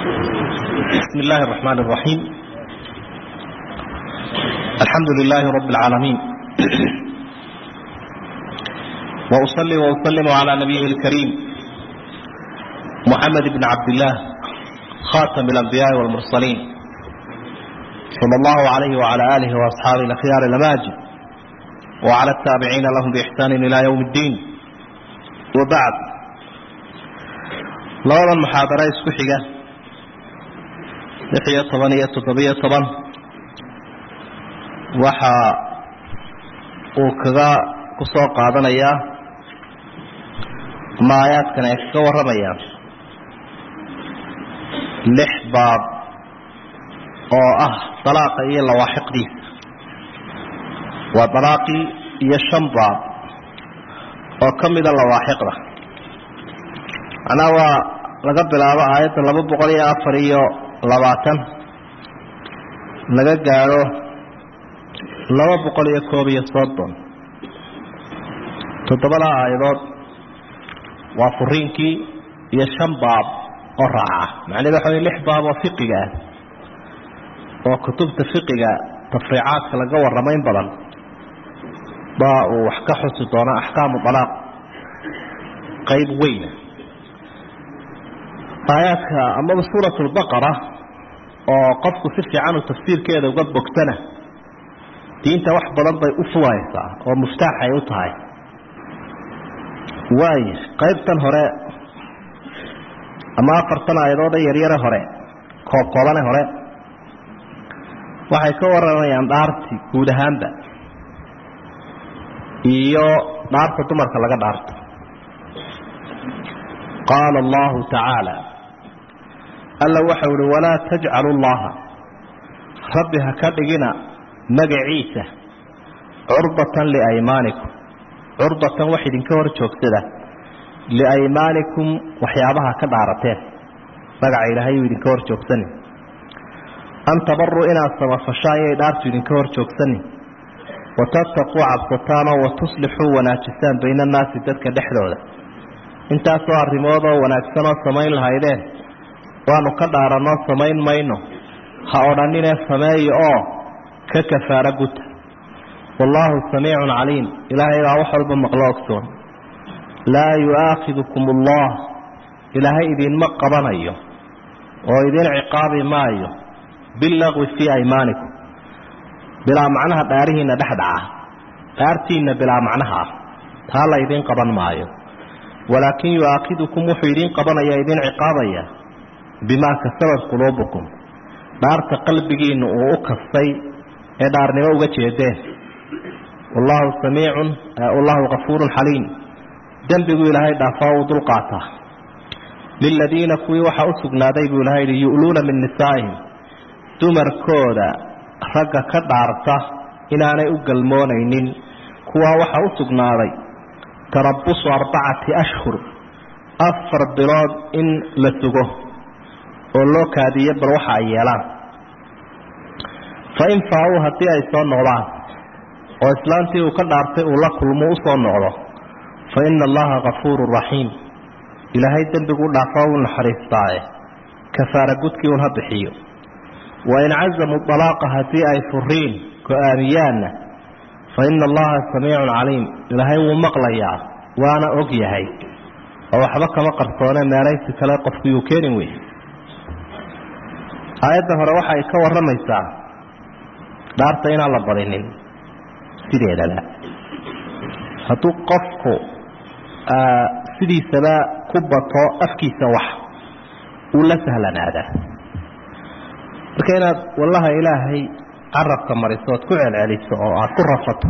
بسم الله الرحمن الرحيم الحمد لله رب العالمين وأصلي وأسلم على نبيه الكريم محمد بن عبد الله خاتم الأنبياء والمرسلين صلى الله عليه وعلى آله وأصحابه الأخيار الأماجد وعلى التابعين لهم بإحسان إلى يوم الدين وبعد labada muxaadaro isku xiga lix iyo toban iyo toddobiyo toban waxa uu kaga ku soo qaadanayaa ama aayaadkan ay kaga warramayaan lix baab oo ah dalaaqa iyo lawaaxiqdiisa waa dalaaqii iyo shan baab oo ka mida lawaaxiqda macnaha waa laga bilaabo aayadda laba boqol iyo afar iyo labaatan laga gaadho laba boqol iyo koob iyo soddon toddobada aayadood waa furiinkii iyo shan baab oo raaca macnaheed waxa wey lix baab oo fiqiga ah oo kutubta fiqiga tafriicaadka laga warramayn badan baa uu wax ka xusi doona axkaamu dalaaq qayb weyna aayaadka amaba suurat lbaqara oo qofku si fiican uu tafsiirkeeda uga bogtana diinta wax badan bay u fulaysaa oo muftaax ay u tahay waayo qaybtan hore ama afartan aayadoode yaryare hore koob koobane hore waxay ka waramayaan dhaarti guud ahaanba iyo dhaarta dumarka laga dhaarto qaala allahu tacaala alla waxau uhi walaa tajcalu llaha rabbi ha ka dhigina magaciisa curdatan liaymaanikum curdatan wax idinka hor joogsada liaymaanikum waxyaabaha ka dhaarateen magaca ilaahay uu idinka hor joogsanin an tabaruu inaad samafashaan yay dhaartu idinka hor joogsanin watattaquu cabsataanoo watuslixuu wanaajisaan bayna annaasi dadka dhexdooda intaasoo arrimoodoo wanaagsanoo samayn lahaydeen waanu ka dhaaranoo samayn mayno ha odhaninee sameeya oo ka kafaaro guta wallaahu samiicun caliim ilaahay baa wax walba maqlo ogsoon laa yu'aakhidukum allah ilaahay idinma qabanayo oo idin ciqaabi maayo billaqwi fii aymaanikum bilaa macnaha dhaarihiinna dhexdhaca dhaartiinna bilaa macnaha ah taa la ydin qaban maayo walaakin yu'aakhidukum wuxuu idin qabanaya idin ciqaabaya bimaa kasabat quluubukum dhaarta qalbigiinna uu u kastay ee dhaarnimo uga jeedeen wallaahu samiicun wallahu kafuurun xaliim dembigu ilaahay dhaafaa uu dulqaataa liladiina kuwii waxaa u sugnaaday buu ilahay yihi yu'luuna min nisaa'ihim dumarkooda ragga ka dhaarta inaanay u galmoonaynin kuwaa waxaa u sugnaaday tarabusu arbacati ashhur afar bilood in la sugo oo loo kaadiyo bal waxa ay yeelaan fa in faa-uu haddii ay soo noqdaan oo islaantii uu ka dhaartay uu la kulmo u soo noqdo fa ina allaha kafuurun raxiim ilaahay dembigu dhaafaa uu naxariistaaye kafaara gudkii un ha bixiyo wa in cazamuu dalaaqa haddii ay furiin go-aamiyaanna fa ina allaha samiicun caliim ilaahay wuu maqlayaa waana og yahay oo waxba kama qarsoone meelaysi kale qofku yuu keenin wey aayadda hore waxa ay ka warramaysaa dhaarta inaan la badinin sideedaba hadduu qofku sidiisaba ku bato afkiisa wax uu la sahlanaadaa marka inaad wallaha ilaahay carabka mariso oad ku celceliso oo aada ku rafato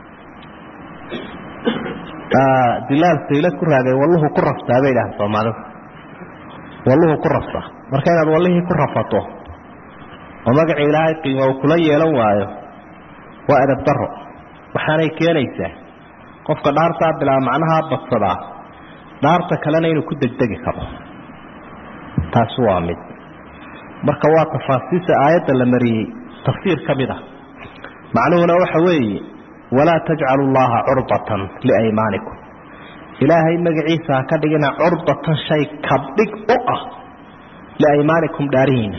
dilaal saylad ku raagay walluhu ku raftaa bay idhahan soomaalidu walluhu ku raftaa marka inaad wallihii ku rafato oo magaca ilaahay qiimo uu kula yeelan waayo waa edab daro waxaanay keenaysaa qofka dhaartaa bilaa macnaha badsadaa dhaarta kalena inuu ku degdegi karo taasi waa mid marka waa tafaasiisa aayadda la mariyey tafsiir ka mid ah macnuhuna waxa weeye walaa tajcalu llaha curbatan liaymaanikum ilaahay magaciisa ha ka dhigina curbatan shay kabdhig u ah liaymaanikum dhaarihiina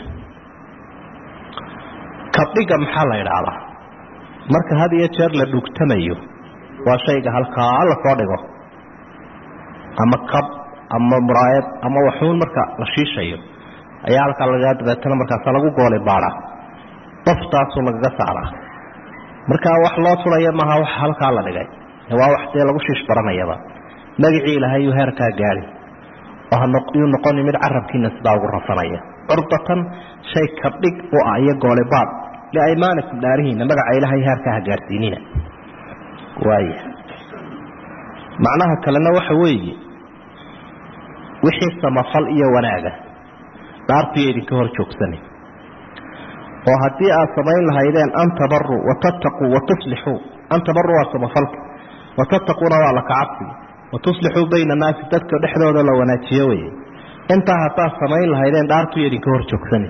kabdhiga maxaa la idhaahdaa marka had iyo jeer la dhugtamayo waa shayga halkaa la soo dhigo ama kab ama muraayad ama waxuun marka la shiishayo ayaa halkaa lagaa dabeetana markaasa lagu goolay baadhaa daftaasuu lagaga saaraa markaa wax loo tulaya maaha wax halkaa la dhigay waa wax dee lagu shiish baranayaba magacii ilaahay yuu heerkaa gaadi yuu noqoni mid carabkiina sidaa ugu rafanaya curdatan shay kabdhig u ah iyo goole baad liaymaanikum dhaarihiina magaca ilaahay heerkaa ha gaadhsiinina waaya macnaha kalena waxa weeye wixii samafal iyo wanaaga dhaartuyo idinka hor joogsani oo haddii aad samayn lahaydeen an tabaruu watattaquu watuslixuu an tabaruu waa samafalka watattaquuna waa la kacabsiga watuslixuu bayna annaasi dadka dhexdooda la wanaajiyo weye intaa haddaad samayn lahaydeen dhaartuyo idinka hor joogsani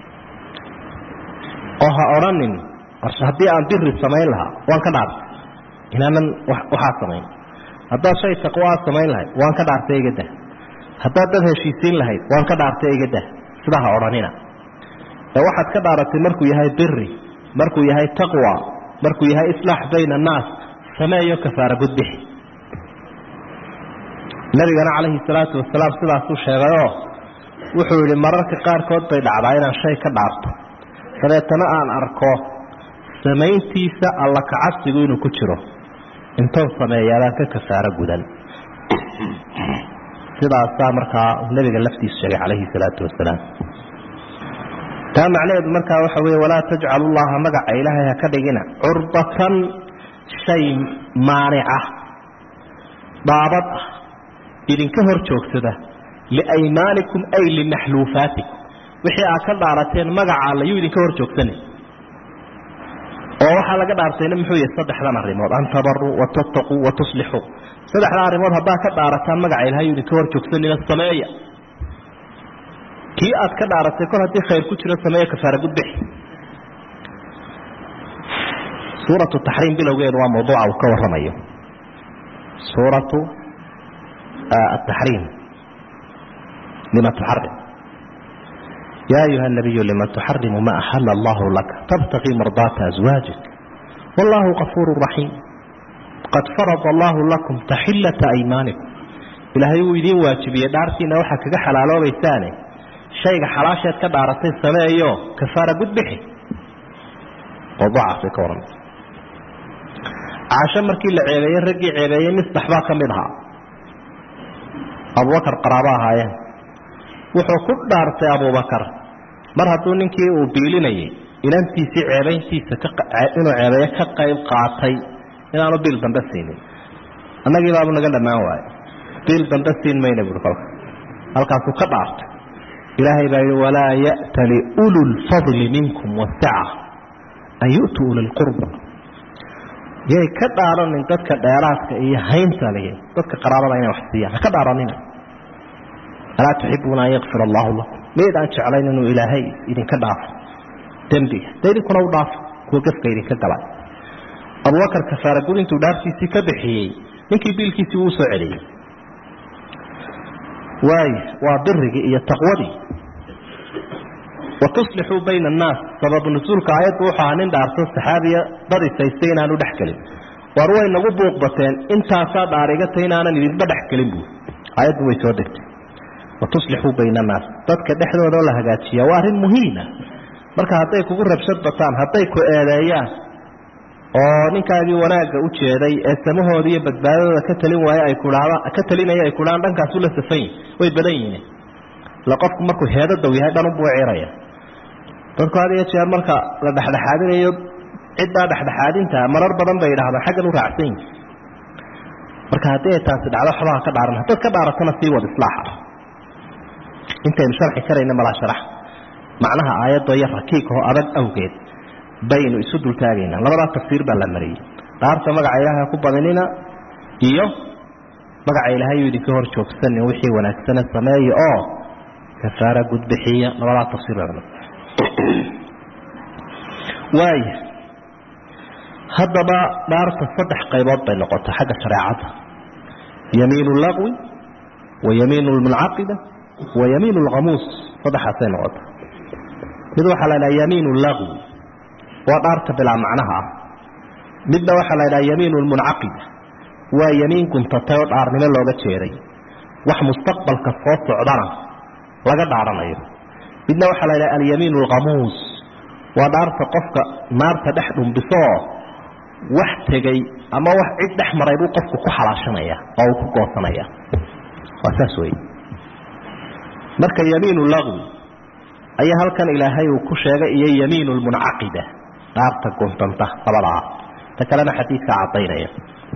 oo ha odhanin haddii aan biri samayn lahaa waan ka dhaartay inaanan waxaa samayn haddaad shay taqwo aad samayn lahayd waan ka dhaartay igada haddaad dad heshiisiin lahayd waan ka dhaartay igada sidaa ha odhanina ee waxaad ka dhaaratay markuu yahay biri markuu yahay taqwa markuu yahay islaax bayna annaas sameeyo kafaara gudbixi nabigana calayhi salaatu wasalaam sidaasuu sheegayoo wuxuu yidhi mararka qaarkood bay dhacdaa inaan shay ka dhaarto dabeetana aan arko samayntiisa alla kacabsigu inuu ku jiro intoon sameeyaabaan ka kafaaro gudan sidaasaa markaa nabiga laftiisu sheegay calayhi salaatu wasalaam taa macnaheedu markaa waxa weeye walaa tajcalu llaha magaca ilaahay ha ka dhigina curbatan shay maanica dhaabad ah idinka hor joogsada liaymaanikum ay limaxluufaatikum wixii aad ka dhaarateen magaca alla yuu idinka hor joogsanay oo waxaa laga dhaartayna muxuu yahay saddexdan arrimood an tabaruu watattaquu watuslixuu saddexdan arrimood haddaad ka dhaarataan magaca ilahay yuu idinka hor joogsanina sameeya kii aad ka dhaaratay kol haddii khayr ku jiro sameeya kafaara gudbixi suuratu taxriim bilowgeedu waa mawduuca uu ka warramayo suuratu ataxriim lima tuxarim ya ayuha الnabiyu lima tuxarimu ma axala allahu laka tabtaqii mardaata aswaajik wallahu kafuur raxiim qad farada allahu lakum taxilata aymaanikum ilaahay wuu idiin waajibiyey dhaartiina waxaa kaga xalaaloobaysaane shayga xalaasheed ka dhaaratay sameeyo kafaara gudbixi mawduucaasay ka warran caasho markii la ceebeeyey raggii ceebeeyey mistax baa ka mid ahaa abubakar qaraabo ahaayeen wuxuu ku dhaartay abubakar mar hadduu ninkii uu biilinayay inantiisii ceebayntiisa inuu ceebeeyo ka qayb qaatay inaanu biil dambe siinin annagii baabu naga dhammaan waaye biil dambe siin mayna buui kolka halkaasuu ka dhaartay ilaahay baa yihi walaa ya'tali ulu lfadli minkum wasaca an yu'tuu uli lqurba yay ka dhaaranin dadka dheeraadka iyo haynta lihi dadka qaraabada inay wax siiyaan ha ka dhaaranina alaa tuxibuuna an yakfir allahu lakum mayd aan jeclayn inuu ilaahay idinka dhaafo dembiga de idinkuna u dhaafo kuwa gefka idinka galay abubakar kafaara gud intuu dhaartiisii ka bixiyey ninkii biilkiisii wuu soo celiyey waay waa birigii iyo taqwadii watuslixuu bayna annaas sababu nusuulka aayaddu wuxuu ahaa nin dhaarto saxaabiya darisaystay inaanu dhex gelin war way nagu buuq bateen intaasaa dhaarigatay inaanan idinba dhex gelin buu aayaddu way soo degtay watuslixuu bayna annaas dadka dhexdooda la hagaajiya waa arrin muhiima marka hadday kugu rabshad bataan hadday ku eedeeyaan oo ninkaagii wanaagga u jeeday ee samahooda iyo badbaadadooda ka talin waaye ay kudhaadaan ka talinaya ay kudhahaan dhankaasu la safan yihin way badan yihiin ila qofku markuu heedadow yahay dhanunbuu ciraya dadku had iyo jeer marka la dhexdhexaadinayo ciddaa dhexdhexaadinta marar badan bay yidhahdaan xaggan u raacsan yihin marka haddii ay taasi dhacdo waxbaha ka dhaaran haddaad ka dhaaratana sii wad islaaxa intaynu sharxi karayna malaa sharax macnaha aayadoo iyo rakiigoo adag awgeed baynu isu dultaagaynaa labadaa tafsiir baa la mariyey dhaarta magaca ilaahay ku badinina iyo magaca ilaahay uu idinka hor joogsanin wixii wanaagsane sameeya oo kafaara gudbixiya labadaa tafsiir baa waaya haddaba dhaarta saddex qaybood bay noqota xagga shareecada yamiin laqwi wa yamiin lmuncaqida wa yamiin lkhamuus saddexaasay noqota mid waxaa la ydhaha yamiin lagwi waa dhaarta bilaa macnaha ah midna waxaa la ydhaha yamiin lmuncaqida waa yamiin guntatay oo dhaarnimo looga jeeday wax mustaqbalka soo socdana laga dhaaranayo midna waxaa la ydhaha alyamiin alkhamuus waa dhaarta qofka naarta dhex dhumbisooo wax tegey ama wax cid dhex maray buu qofku ku xalaashanaya oo uu ku goosanaya waa saas wey marka yamiin lagwi ayaa halkan ilaahay uu ku sheegay iyo yamiin lmuncaqida dhaarta guntanta labadaa ta kalena xadiidka cadaynaya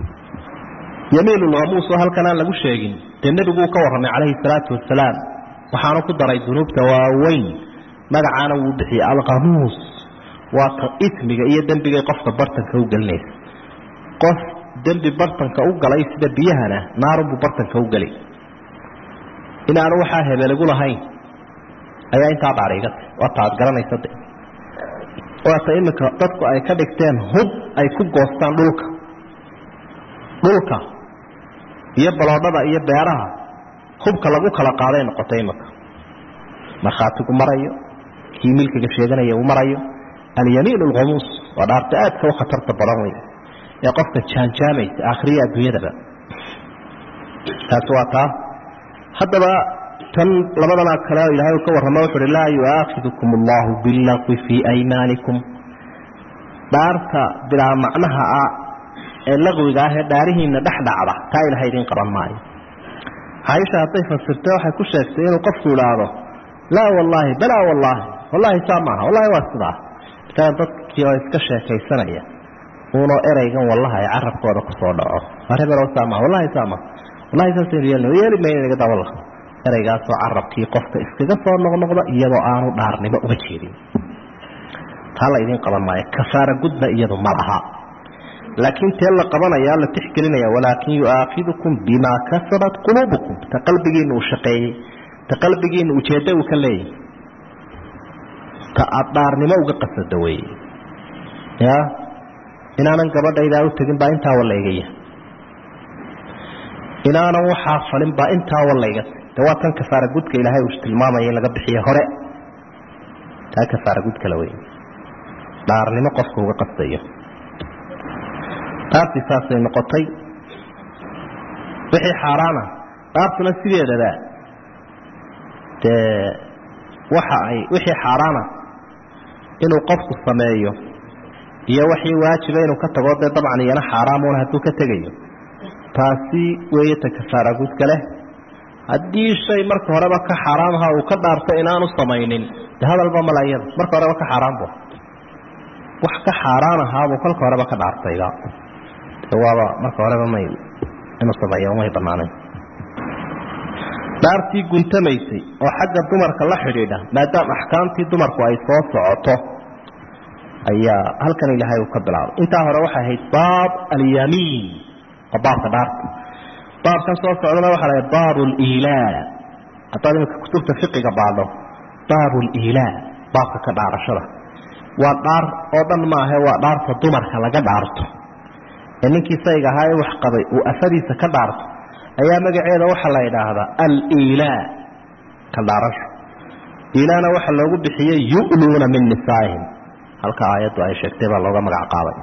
yamiin lkhamuus oo halkan aan lagu sheegin dee nebiguu ka warramay calayhi salaatu wasalaam waxaanu ku daray dunuubta waaweyn magacaana wuu bixiyey alkhamuus waa ta ismiga iyo dembigay qofka bartanka u gelinaysa qof dembi bartanka u galay sida biyahana naarunbuu bartanka u geli inaanu waxaa hebeligu lahayn ayaa intaa dhaariigatay waata aad garanaysa de waata iminka dadku ay ka dhigteen hub ay ku goostaan dhulka dhulka iyo baloodhada iyo beeraha hubka lagu kala qaaday noqotay iminka markhaatigu marayo kii milkiga sheeganaya uu marayo alyamiin alkhamuus waa dhaarta aadka u khatarta badan wey ee qofka jaanjaamaysa aakhiriya adduunyadaba taasi waa taa haddaba tan labadana kale ilahay uu ka warrama wuxu uhi laa yu'aakidukum allahu billaqwi fii aymaanikum dhaarta bilaa macnaha ah ee laqwiga ah ee dhaarihiina dhex dhacda taa ilahay idiin qaban maayo caaisha hadday fasirtay waxay ku sheegtay inuu qofku idhaahdo laa wallaahi balaa wallaahi wallahi saa maaha wallahi waa sidaa kaa dadkii oo iska sheekaysanaya uunoo ereygan wallaha ay carabkooda kusoo dhaco arebelow saa maha wallahi saa maha wallahi saasaynu yeelna yeeli mayna inaga dawalla ereygaasoo carabkii qofka iskaga soo noqnoqda iyadoo aanu dhaarnimo uga jeedin taa la idiin qaban maayo kafaara gudba iyadu ma laha laakiin tee la qabanaya la tixgelinaya walaakin yu'aakidukum bimaa kasabat quluubukum ta qalbigiina uu shaqeeyey ta qalbigiina ujeeddo uu ka leeyahy ta aada dhaarnimo uga qasada weeye ya inaanan gabadhaydaa u tegin baa intaa wallaygaya inaanan waxaa falin baa intaa wallayga de waa tan kafaara gudka ilaahay uu tilmaamaya in laga bixiye hore taa kafaara gudkala wey dhaarnimo qofka uga qastayo dhaartii saasay noqotay wixii xaaraana dhaartuna sideedaba dee waxa ay wixii xaaraana inuu qofku sameeyo iyo wixii waajiba inuu ka tago dee dabcan iyana xaaraamuuna hadduu ka tegayo taasi weeye ta kafaara gudka leh haddii shay marka horeba ka xaaraamha uu ka dhaarto inaanu samaynin de hadalba malayada marka horeba ka xaaraanbu wax ka xaaraan ahaabuu kolka horeba ka dhaartayba de waaba marka horeba may inuu sameeyo may banaanayn dhaartii guntamaysay oo xagga dumarka la xidhiidha maadaama axkaamtii dumarku ay soo socoto ayaa halkan ilaahay uu ka bilaabay intaa hore waxay ahayd baab alyamiin waa baabka dhaarta baabkan soo socdana waxaa la baab liilaa haddaad iminka kutubta fiqiga baadho baab liilaa baabka ka dhaarashada waa dhaar oo dhan maahe waa dhaarta dumarka laga dhaarto ee ninkii sayga ahaa ee wax qabay uu afadiisa ka dhaarto ayaa magaceeda waxaa la idhaahdaa aliilaa ka dhaarasho ilaana waxaa loogu bixiyey yu'luuna min nisaa'ihim halka aayaddu ay sheegtay baa looga magac qaaday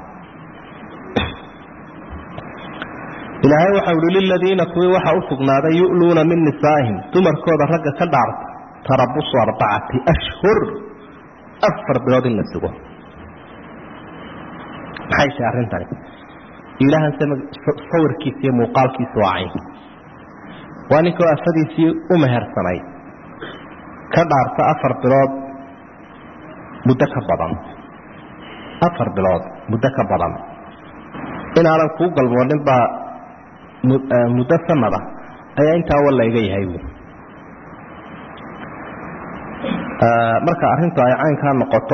ilaahay waxa uhi liladiina kuwii waxa u sugnaaday yu'luuna min nisaa'ihim dumarkooda ragga ka dhaarta tarabusu arbacati ashhur afar bilood in la sugo maxay tahay arrintani ilaahan sawirkiisa iyo muuqaalkiisa waa cayn waa ninkoo afadiisii u mehersanay ka dhaarta afar bilood muddo ka badan afar bilood muddo ka badan inaanan kuu galmoonin baa muddo sanada ayaa intaa walla iga yahay wy marka arrintu ay caynkaa noqoto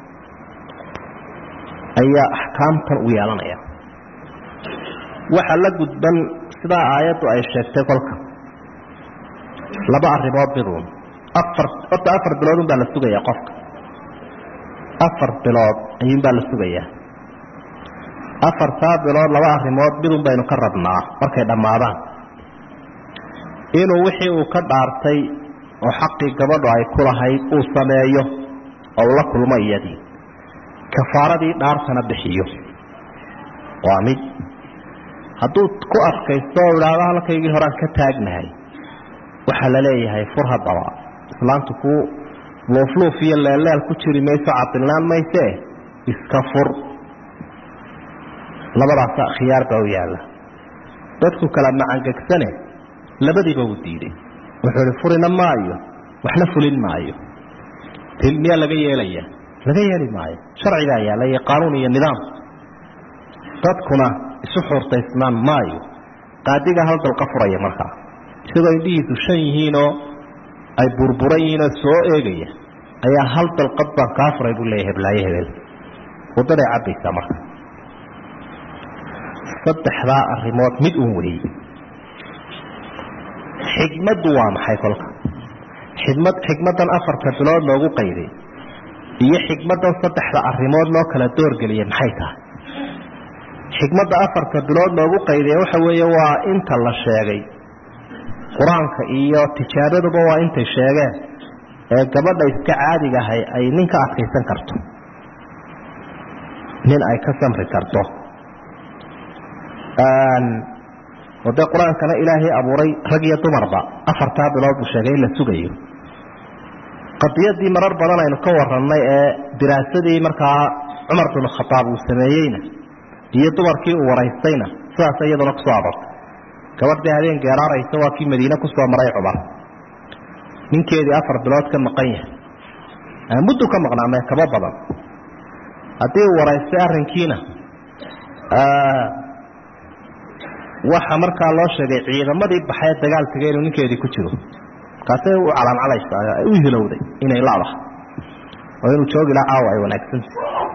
ayaa axkaamtan u yeelanaya waxa la gudban sidaa aayaddu ay sheegtay kolka laba arrimood miduun afar horta afar biloodun baa la sugayaa qofka afar bilood ayuun baa la sugayaa afartaa bilood laba arrimood midun baynu ka rabnaa markay dhammaadaan inuu wixii uu ka dhaartay oo xaqii gabadhu ay ku lahayd uu sameeyo oo ula kulmo iyadii kafaaradii dhaartana bixiyo waa mid hadduu ku adkaysto oo idhaahdo halkaygii horaan ka taagnahay waxaa la leeyahay fur haddaba islaantu ku luufluuf iyo leelleel ku jiri mayso cadilnaan maysee iska fur labadaasa khiyaar baa u yaalla dadku kala macangegsane labadiiba uu diiday wuxuu ihi furina maayo waxna fulin maayo til miyaa laga yeelaya laga yeeli maayo sharcigaa yaalla iyo qaanuun iyo nidaam dadkuna isu xuurtaysnaan maayo qaadiga hal dalqa furaya markaa isagoo indhihiisu shan yihiinoo ay burburan yihiinoo soo eegaya ayaa hal dalqad baan kaa furay buu leeyahy heblaayo hebel waddaday cabbaysaa marka saddexdaa arrimood mid uun weeye xikmaddu waa maxay kolka xikmad xikmaddan afarta bilood loogu qayday iyo xikmaddan saddexda arrimood loo kala doorgeliyay maxay tahay xikmadda afarta bilood loogu qayday waxa weeye waa inta la sheegay qur-aanka iyo tijaabaduba waa intay sheegeen ee gabadha iska caadiga ahay ay nin ka adkaysan karto nin ay ka samri karto oo dee qur-aankana ilaahay abuuray rag iyo dumarba afartaa bilood buu sheegay in la sugayo qadiyadii marar badan aynu ka warannay ee diraasadii markaa cumar bin khadaab uu sameeyeyna iyo dumarkii uu waraystayna sidaas iyaduna kusoo aroortay gabadhii habeen geeraaraysa waa kii madiine kusoo maray cumar ninkeedii afar bilood ka maqan yahay muddu ka maqnaamee kaba badan haddii uu waraystay arrinkiina waxa markaa loo sheegay ciidamadii baxee dagaal tegay inuu ninkeedii ku jiro markaasay u calaancaleysaa u hilowday inay ladahay oo inuu joogi laha caawa ay wanaagsanta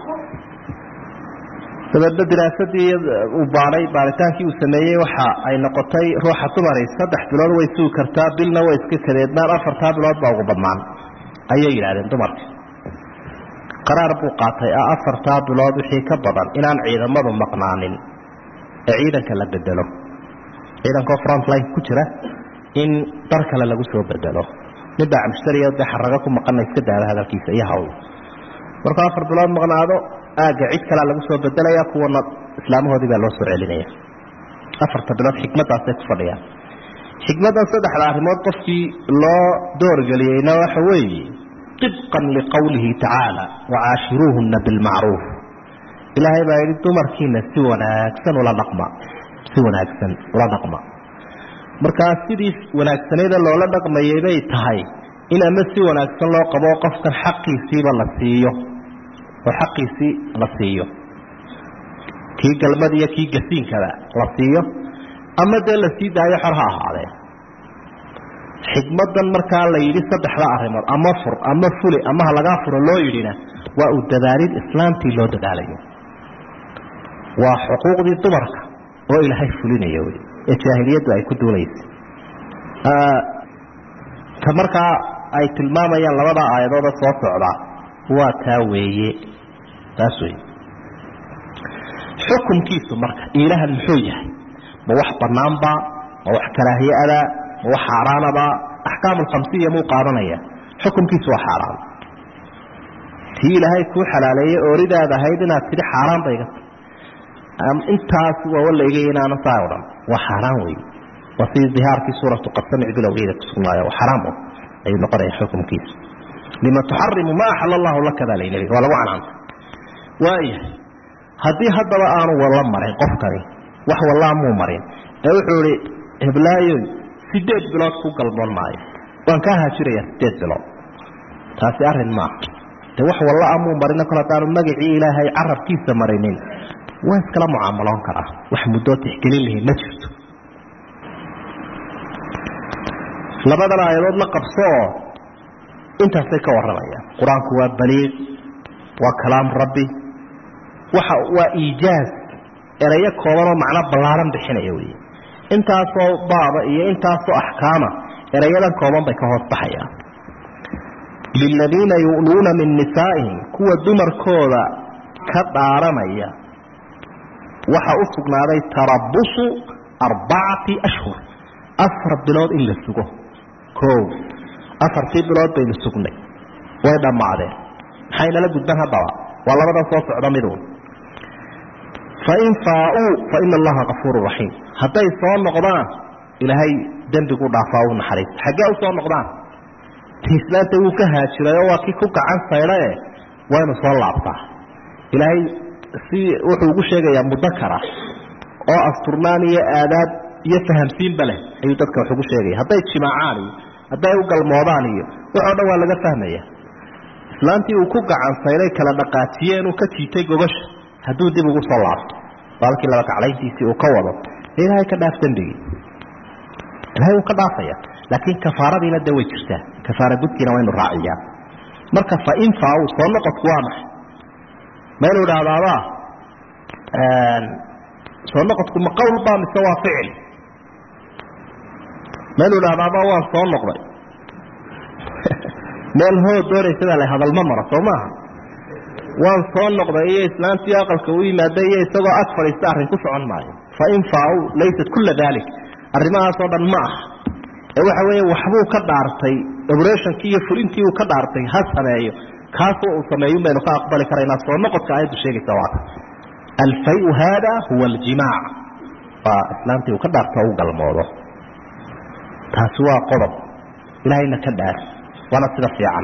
dabeedna diraasadii uu baadhay baaritaankii uu sameeyey waxa ay noqotay ruuxa dumari saddex bilood way sugi kartaa bilna way iska kadeednaan afartaa bilood baa ugu badnaan ayay yidhahdeen dumarka qaraar buu qaatay ah afartaa bilood wixii ka badan inaan ciidamadu maqnaanin ee ciidanka la bedelo ciidankoo frontline ku jira in dar kale lagu soo bedelo nin baa mushtariya dee xarago ku maqana iska daada hadalkiisa iyo hawl markuu afar bilood maqnaado aagga cid kalea lagu soo bedelaya kuwana islaamahoodii baa loo soo celinaya afarta bilood xikmaddaasay ku fadhiyaan xikmaddan saddexda arrimood qofkii loo doorgeliyeyna waxa weeye طibqan liqowlihi tacaala wacaashiruuhuna bilmacruuf ilaahay baa yidhi dumarkiina si wanaagsan ula dhaqma si wanaagsan ula dhaqma markaa sidii wanaagsaneeda loola dhaqmayay bay tahay in ama si wanaagsan loo qabo qofkan xaqiisiiba la siiyo oo xaqiisii la siiyo kii galmad iyo kii gasiinkaba la siiyo ama dee la sii daayo xor ha ahaadee xikmadan markaa la yidhi saddexda arrimood ama fur ama fuli ama ha lagaa furo loo yidhina waa uu dadaalid islaamtii loo dadaalayo waa xuquuqdii dumarka oo ilaahay fulinayo wy ee jaahiliyaddu ay ku duulaysa ka markaa ay tilmaamayaan labada aayadooda soo socdaa waa taa weeye taas wey xukunkiisu marka ilahan muxuu yahay ma wax banaanba ma wax karaahiye-ada ma wax xaaraanaba axkaam alkhamsiya muu qaadanaya xukunkiisu waa xaaraan tii ilaahay kuu xalaaleeyey ooridaad ahayd inaad tidhi xaaraan bayga intaas waa walayga inaana saa o dhan waa xaaraan wey waa sidii dihaarkii suuratu qad samic bilowgeeda kusugnaayo waa xaraam o ayuu noqonaya xukunkiisu lima tuxarimu ma axala allahu laka baa laynii waa lagu canaanta waayahay haddii haddaba aanu walla marin qofkani wax wallaa muu marin ee wuxuu ihi heblaayoy sideed bilood ku galmoon maayo waan kaa haajirayaa sideed bilood taasi arrin maaha de wax walla a muu marina kol haddaanu magacii ilaahay carabkiisa marinin waa iskala mucaamaloon karaa wax muddoo tixgelin lihi ma jirto labadan aayadood la qabso oo intaasay ka warramayaan qur-aanku waa baliiq waa kalaam rabbi waxa waa iijaaz erayo kooban oo macno ballaaran bixinaya wey intaasoo baaba iyo intaasoo axkaama erayadan kooban bay ka hoos baxayaan liladiina yu'luuna min nisaa'ihim kuwa dumarkooda ka dhaaranaya waxa u sugnaaday tarabusu arbacati ashhur afar bilood in la sugo o afartii bilood baynu sugnay way dhammaadeen maxay nala gudban haddaba waa labadan soo socda miduun fain faauu fa ina allaha kafuuru raxiim hadday soo noqdaan ilaahay dembigu dhaafaa u naxariista xaggee u soo noqdaan islaanta wuu ka haajiray oo waa kii ku gacan saydhae waynu soo laabtaa ilaahay si wuxuu ugu sheegayaa mudakara oo asturnaan iyo aadaab iyo fahamsiinba leh ayuu dadka wax ugu sheegaya hadday jimaacaan iyo hadday u galmoodaan iyo waxoo dhan waa laga fahmaya islaantii uu ku gacan sayday kala dhaqaajiye inuu ka jiitay gogasha hadduu dib ugu soo laabto baalkii laba kaclayntiisii uu ka wado ilaahay ka dhaaf dembigii ilahay wuu ka dhaafaya laakiin kafaaradiina de way jirtaa kafaara gudkiina waynu raaciyaa marka fain faaw soo noqodku waa maxay maynu idhaahdaaba soo noqodku ma qowl baa mise waa ficil maynu idhahdaaba waan soo noqday meel hoo doonaysada la hadalma maro soo maaha waan soo noqday iyo islaantii aqalka u yimaada iyo isagoo ag fadhiista arrin ku socon maayo fain faaw laysat kula dalik arrimahaasoo dhan ma aha ee waxa weeye waxbuu ka dhaartay oberationkii iyo fulintii uu ka dhaartay ha sameeyo kaasoo uu sameeyun baynu ka aqbali karaynaa soo noqodka aayaddu sheegaysa waata alfayu haada huwa aljimaac waa islaantii uu ka dhaarto u galmoodo taasi waa qodob ilaahayna ka dhaar waana sida fiican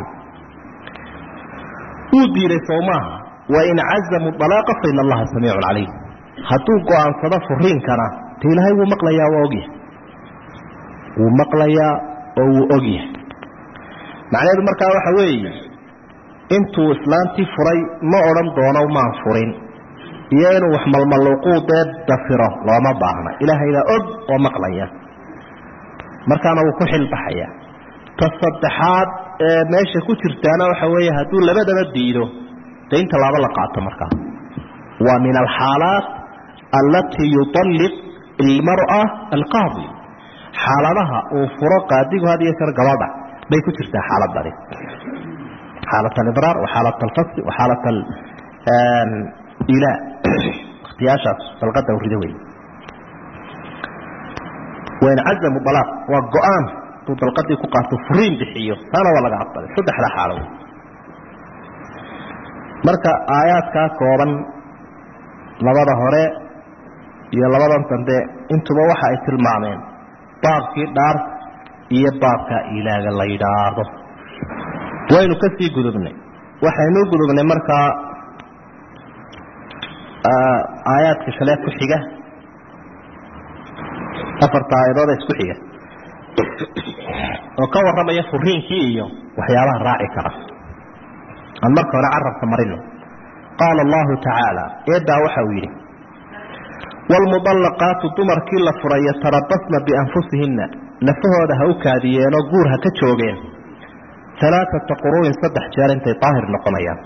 wuu diiday soo maaha wain cazamuu alaaqa faina allaha samiicun calayh hadduu go-aansado furiinkana de ilaahay wuu maqlayaa waa ogyahay wuu maqlayaa oo wuu ogyahay macnaheedu markaa waxa weeye intuu islaantii furay ma odhan doono maan furin iyo inuu wax malmaluuquu dee dafiro looma baahna ilaahaybaa og oo maqlaya markaana wuu ku xilbaxaya ta saddexaad ee meesha ku jirtaana waxa weeye hadduu labadaba diido dee in tallaabo la qaato markaa waa min alxaalaat allatii yualliq ilmara alqaadi xaaladaha uu furo qaadigu had iyo jeer gabadha bay ku jirtaa xaaladani xaalat alibraar wa xaalat alfasli wa xaalat alilaa wakhtiyaashaas dalqada urida wey wain cazamu alaaq waa go-aan hadduu dalqadii ku qaato furiin bixiyo taana waa laga aqbalay saddexda xaalo wey marka aayaadkaa kooban labada hore iyo labadan dambe intuba waxa ay tilmaameen baabkii dhaarta iyo baabka ilaaga la yidhaahdo waynu ka sii gudubnay waxaynu gudubnay markaa aayaadka shale ku xiga afarta aayadood isku xiga oo ka warramaya furiinkii iyo waxyaabaha raaci kara aan marka hore carabka marino qaala allahu tacaala eedaa waxa uu yidhi waalmudallaqaatu dumarkii la furay yatarabasna bianfusihinna nafahooda ha u kaadiyeenoo guur ha ka joogeen alaaata quruu'in saddex jeer intay daahir noqonayaan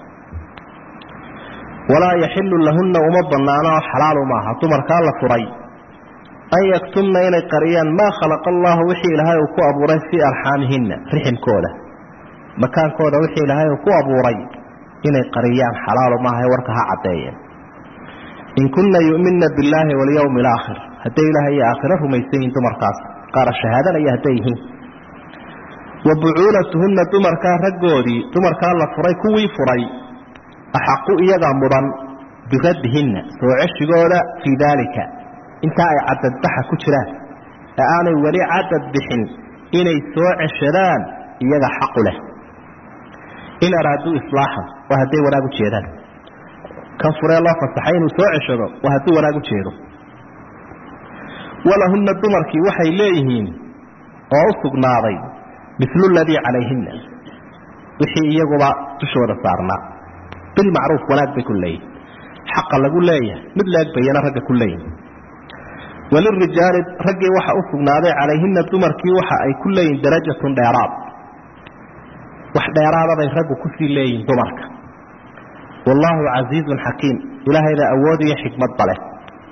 walaa yaxilu lahunna uma bannaano oo xalaalu maaha dumarkaa la furay an yaktumna inay qariyaan maa khalaqa allahu wixii ilaahay uu ku abuuray fii arxaamihinna riximkooda makaankooda wixii ilaahay uu ku abuuray inay qariyaan xalaalu maaha ee warka ha caddeeyeen in kunna yu'minna billaahi walyowmi alaakhir hadday ilaahay iyo aakhiro rumaysan yihiin dumarkaas qaara shahaadanaya hadday yihiin wa bucuulatuhunna dumarkaa raggoodii dumarkaa la furay kuwii furay axaqu iyagaa mudan biraddihinna soo ceshigooda fii daalika intaa ay cadadbaxa ku jiraan ee aanay weli cadad bixin inay soo ceshadaan iyaga xaqu leh in araaduu islaaxan waa hadday wanaag u jeedaan kan furee loo fasaxay inuu soo ceshado waa hadduu wanaag u jeedo walahunna dumarkii waxay leeyihiin oo u sugnaaday milu ladii calayhinna wixii iyaguba dushooda saarnaa bilmacruuf wanaag bay ku leeyihin xaqa lagu leeyahay mid leeg bayana ragga ku leeyihin walirijaali raggii waxa u sugnaaday calayhina dumarkii waxa ay ku leeyihin darajatun dheeraad wax dheeraadaday raggu kusii leeyihin dumarka wallaahu casiizun xakiim ilaahayda awood iyo xikmadba leh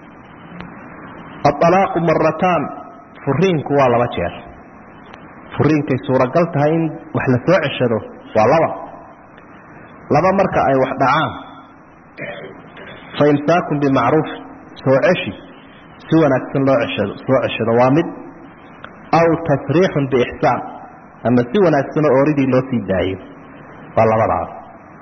aalaaqu marataan furiinku waa laba jeer furiinkay suuragal tahay in wax la soo ceshado waa laba laba marka ay wax dhacaan fa imsaakun bimacruuf soo ceshi si wanaagsan loo ceshado soo ceshado waa mid aw tasriixun biixsaan ama si wanaagsanoo ooridii loo sii daayo waa labadaas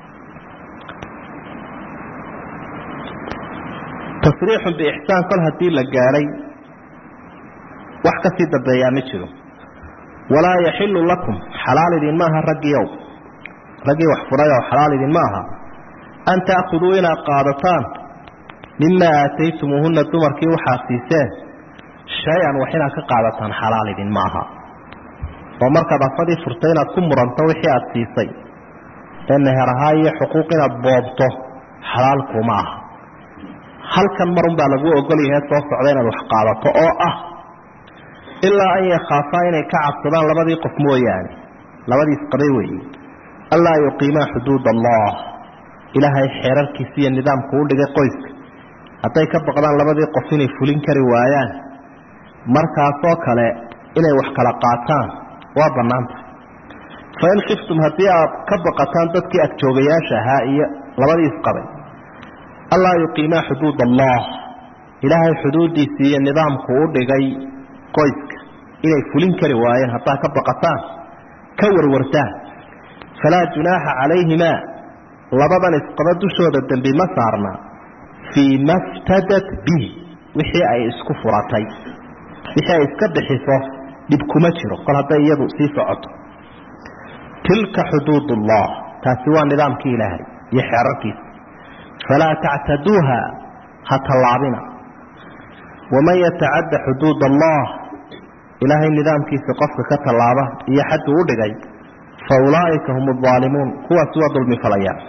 tasriixun biixsaan kol haddii la gaadhay wax ka sii dambeeyaa ma jiro walaa yaxilu lakum xalaal idin maaha raggiiow raggii wax furayoo xalaal idin ma aha an ta'khuduu inaad qaadataan mimaa aataytumuuhunna dumarkii waxaad siiseen shay-an wax inaad ka qaadataan xalaal idin ma aha oo markaad afadii furtay inaad ku muranto wixii aad siisay ee meher ahaa iyo xuquuq inaad boobto xalaal kuma aha halkan marun baa lagu ogol yahay soo socda inaad wax qaadato oo ah ilaa an yakhaafaa inay ka cabsadaan labadii qof mooyaane labadiis qabay weeye allaa yuqiimaa xuduud allah ilaahay xeerarkiisa iyo nidaamku u dhigay qoyska hadday ka baqdaan labadii qof inay fulin kari waayaan markaasoo kale inay wax kala qaataan waa bannaanta fa in khiftum haddii aad ka baqataan dadkii agjoogayaasha ahaa iyo labadii isqabay allaa yuqiimaa xuduud allah ilaahay xuduuddiisii iyo nidaamku u dhigay qoyska inay fulin kari waayeen haddaad ka baqataan ka warwartaan falaa junaaxa calayhimaa labadan isqaba dushooda dembi ma saarna fii ma ftadat bihi wixii ay isku furatay wixii ay iska bixiso dhib kuma jiro kol hadday iyadu sii socoto tilka xuduud ullah taasi waa nidaamkii ilaahay iyo xeerarkiisa falaa tactaduuha ha tallaabina waman yatacadda xuduud allah ilaahay nidaamkiisa qofka ka tallaaba iyo xaddu u dhigay fa ulaa'ika hum aalimuun kuwaasi waa dulmi falayaan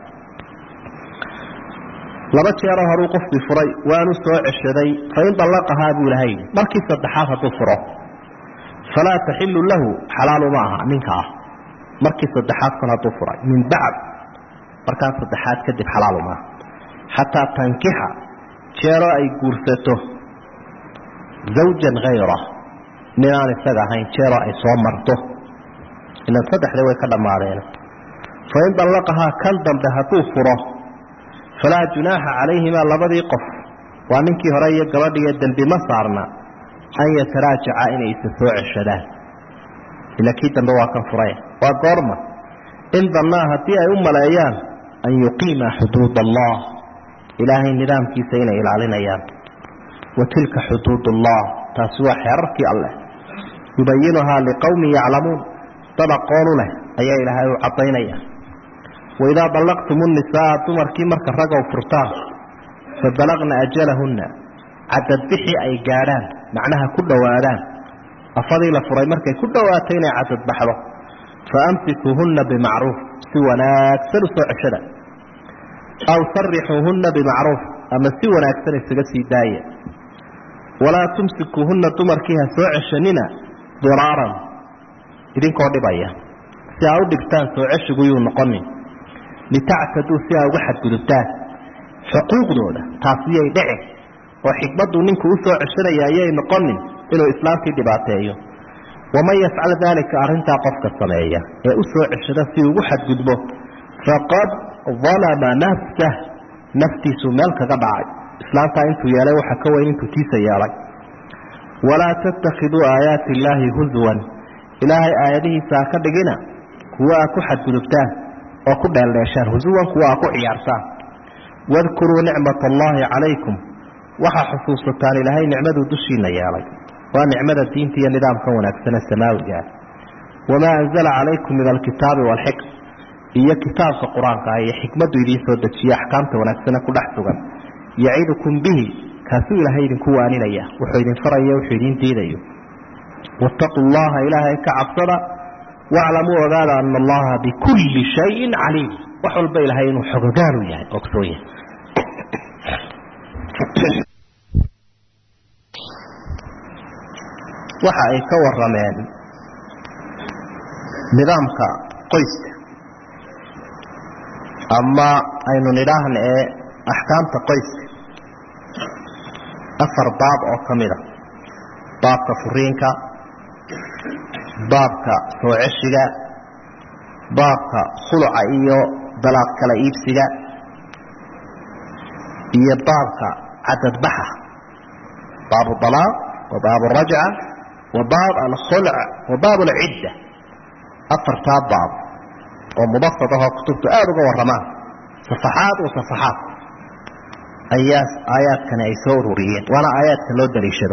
laba jeeroo horuu qofkii furay waanu soo ceshaday fain dallaqahaa buu ilahay markii saddexaad hadduu furo falaa taxilu lahu xalaalu ma aha ninka ah markii saddexaad kol hadduu furay min bacd markaas saddexaad kadib xalaalu maaha xataa tankixa jeeroo ay guursato zawjan hayra ninaan isaga ahayn jeeroo ay soo marto ilan saddexdii way ka dhammaadeen fain dallaqahaa kan dambe hadduu furo falaa junaaxa calayhimaa labadii qof waa ninkii hore iyo gabadhiiyo dembi ma saarna an yataraajaca inay isa soo ceshadaan ila kii dambe waa kan furay waa goorma in dannaa haddii ay u maleeyaan an yuqiima xuduud allah ilaahay nidaamkiisa inay ilaalinayaan wa tilka xuduud allah taasi waa xeerarkii alleh yubayinuhaa liqowmin yaclamuun dad aqoonu leh ayaa ilaahay u caddaynaya waidaa dallaqtum unisaa dumarkii marka ragow furtaan fa balaqna ajalahunna cadadbixii ay gaadhaan macnaha ku dhowaadaan afadii la furay markay ku dhowaato inay cadadbaxdo fa amsikuuhunna bimacruuf si wanaagsan u soo ceshada aw sarixuuhunna bimacruuf ama si wanaagsan isaga sii daaya walaa tumsikuuhunna dumarkii ha soo ceshanina diraaran idinkoo dhibaya si aa u dhibtaan soo ceshiguyuu noqonin litactaduu si aa uga xadgudubtaan xuquuqdooda taasiyay dhicin oo xikmaddu ninku u soo ceshanaya ayay noqonin inuu islaamkii dhibaateeyo waman yafcal daalika arrintaa qofka sameeya ee u soo ceshada si ugu xadgudbo faqad dalama nafsah naftiisuu meel kaga dhacay islaamtaa intuu yeelay waxa ka weyn intuu tiisa yeelay walaa tattakhiduu aayaati illaahi huswan ilaahay aayadihiisa ha ka dhigina kuwa aa ku xadgudubtaan oo ku dheeldheeshaan husuwan kuwa aa ku ciyaarsaan wadkuruu nicmat allaahi calaykum waxaa xusuusataan ilaahay nicmaduu dushiina yeelay waa nicmada diinta iyo nidaamka wanaagsane samaawiga wamaa anzala calaykum min alkitaabi waalxikm iyo kitaabka qur-aanka ah iyo xikmaddu idiin soo dejiye axkaamta wanaagsane ku dhex sugan yacidukum bihi kaasuu ilaahay idinku waaninaya wuxuu idin faraya wuxuu idiin diidayo wattaquu llaha ilaahay ka cabsada waclamuu ogaada ana allaha bikulli shayin caliim wax walba ilaahay inuu xogogaalu yahay ogsoon yahay waxa ay ka warameen nidaamka qoyska ama aynu nidhaahna ee axkaamta qoyska afar baab oo ka mida baabka furiinka baabka soo ceshiga baabka khuluca iyo dalaaq kala iibsiga iyo baabka cadadbaxa baabu dalaaq wa baabu rajca wa baab alkhulc wa baab alcidda afartaa baab oo mubasad ahoo kutubtu aada uga warramaan safaxaad wa safaxaad ayaa aayaadkani ay soo ururiyeen waana aayaadka loo daliishado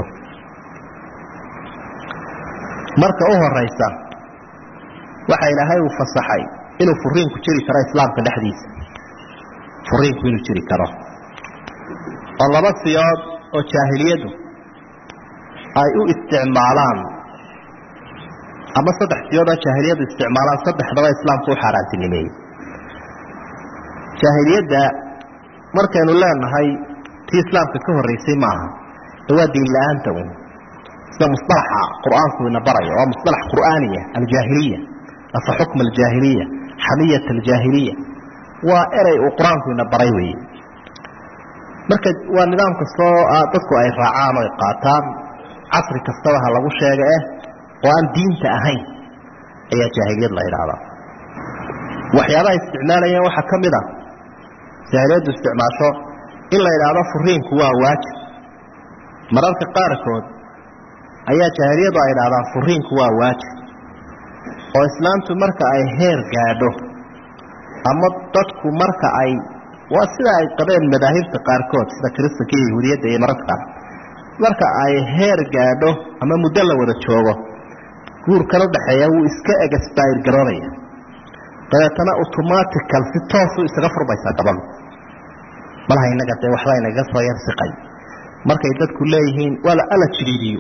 marka u horaysa waxa ilaahay uu fasaxay inuu furiinku jiri karo islaamka dhexdiisa furiinku inuu jiri karo oo laba siyood oo jaahiliyadu ay u isticmaalaan ama saddex siyood oo jaahiliyadu isticmaalaan saddexdaba islaamku u xaaraantinimeeyey jaahiliyadda markaynu leenahay tii islaamka ka horreysay maaha ee waa diin la-aanta un sida musalaxa qur-aanku ina barayo waa musalax qur'aaniya aljaahiliya afa xukma aljaahiliya xamiyat aljaahiliya waa erey uu qur-aanku ina baray weeye marka waa nidaam kastoo dadku ay raacaan o ay qaataan casri kastaba ha lagu sheega eh oo aan diinta ahayn ayaa jaahiliyad la idhaahdaa waxyaabaha isticmaalayeen waxaa ka mid a jaahiliyaddu isticmaasho in la idhaahdo furiinku waa waajib mararka qaarkood ayaa jaahiliyadu ay idhahdaan furiinku waa waajib oo islaamtu marka ay heer gaadho ama dadku marka ay waa sida ay qabeen madaahibta qaarkood sida kiristanka iyo yahuudiyadda iyo mararka qaar marka ay heer gaadho ama muddo la wada joogo guurkan udhaxeeya wuu iska egasbayr garoonaya dabeetana automatical si toosu isaga furmaysaa gabadhu malaha inaga dee waxba inaga soo yarsiqay markay dadku leeyihiin waa ala jiriidiyo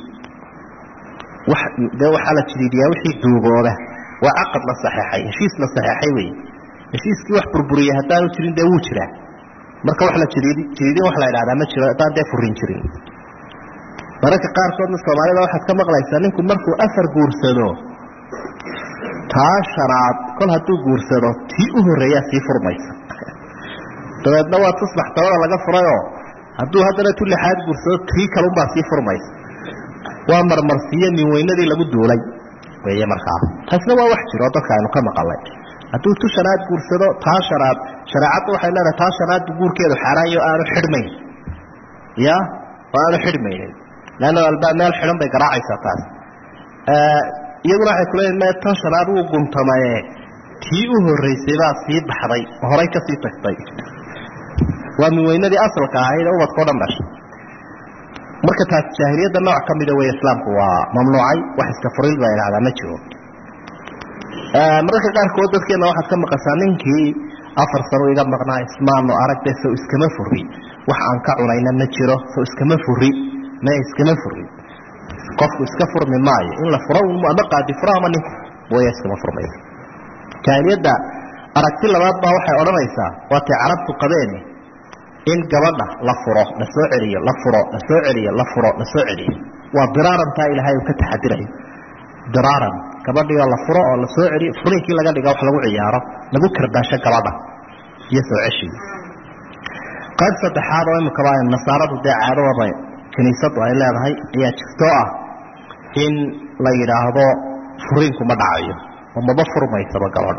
dee waxaa la jiriidiyaa wixii duugooda waa caqad la saxeexay heshiis la saxeexay wey heshiiskii wax burburiya haddaanu jirin dee wuu jiraa marka wax la jiriidi jiriidin wax la idhahdaa ma jiro haddaan dee furin jirin mararka qaarkoodna soomaalida waxaad ka maqlaysaa ninku markuu afar guursado taa shanaad kol hadduu guursado tii u horreeyaa sii furmaysa dabeedna waa tusbax tabada laga furayoo hadduu haddana tu lixaad guursado tii kalunbaa sii furmaysa waa marmarsiiyo min weynadii lagu duulay weeye markaa taasna waa wax jiro dadka aynu ka maqalay hadduu tu shanaad guursado taa shanaad shareecaddu waxay leedahay taa shanaadbu guurkeedu xaaraanyo aanu xidhmayn ya oo aanu xidhmaynin leanna albaab meel xidhan bay garaacaysaa taas iyaguna waxay kuleeyihin me tan shanaad wuu guntamaye tii u horraysay baa sii baxday oo horay ka sii tagtay waa min weynadii asalka ahayd ee ubadka o dhan dhashay marka taas jaahiliyadda nooc ka mida wey islaamku waa mamnuucay wax iska furil baa idhahdaa ma jiro mararka qaarkood dadkeena waxaad ka maqashaa ninkii afar sano iga maqnaa ismaano aragde sow iskama furi wax aan ka cunayna ma jiro sow iskama furi ma iskama furi qofku iska furmi maayo in la furo ama qaadi furo ama ninku way iskama furmaysa jaahiliyadda aragti labaad baa waxay odhanaysaa waatay carabtu qabeeni in gabadha la furo la soo celiyo la furo la soo celiyo la furo la soo celiyo waa diraarantaa ilaahay uu ka taxadirayo diraaran gabadhioo la furo oo la soo celiyo furinkii laga dhiga wax lagu ciyaaro lagu karbaasho gabadha iyo soo ceshigi qayb saddexaad oo imikaba nasaaradu dee caadadaba kiniisadu ay leedahay ayaa jirtoo ah in la yidhaahdo furiinku ma dhacayo oo maba furmaysaba gabadho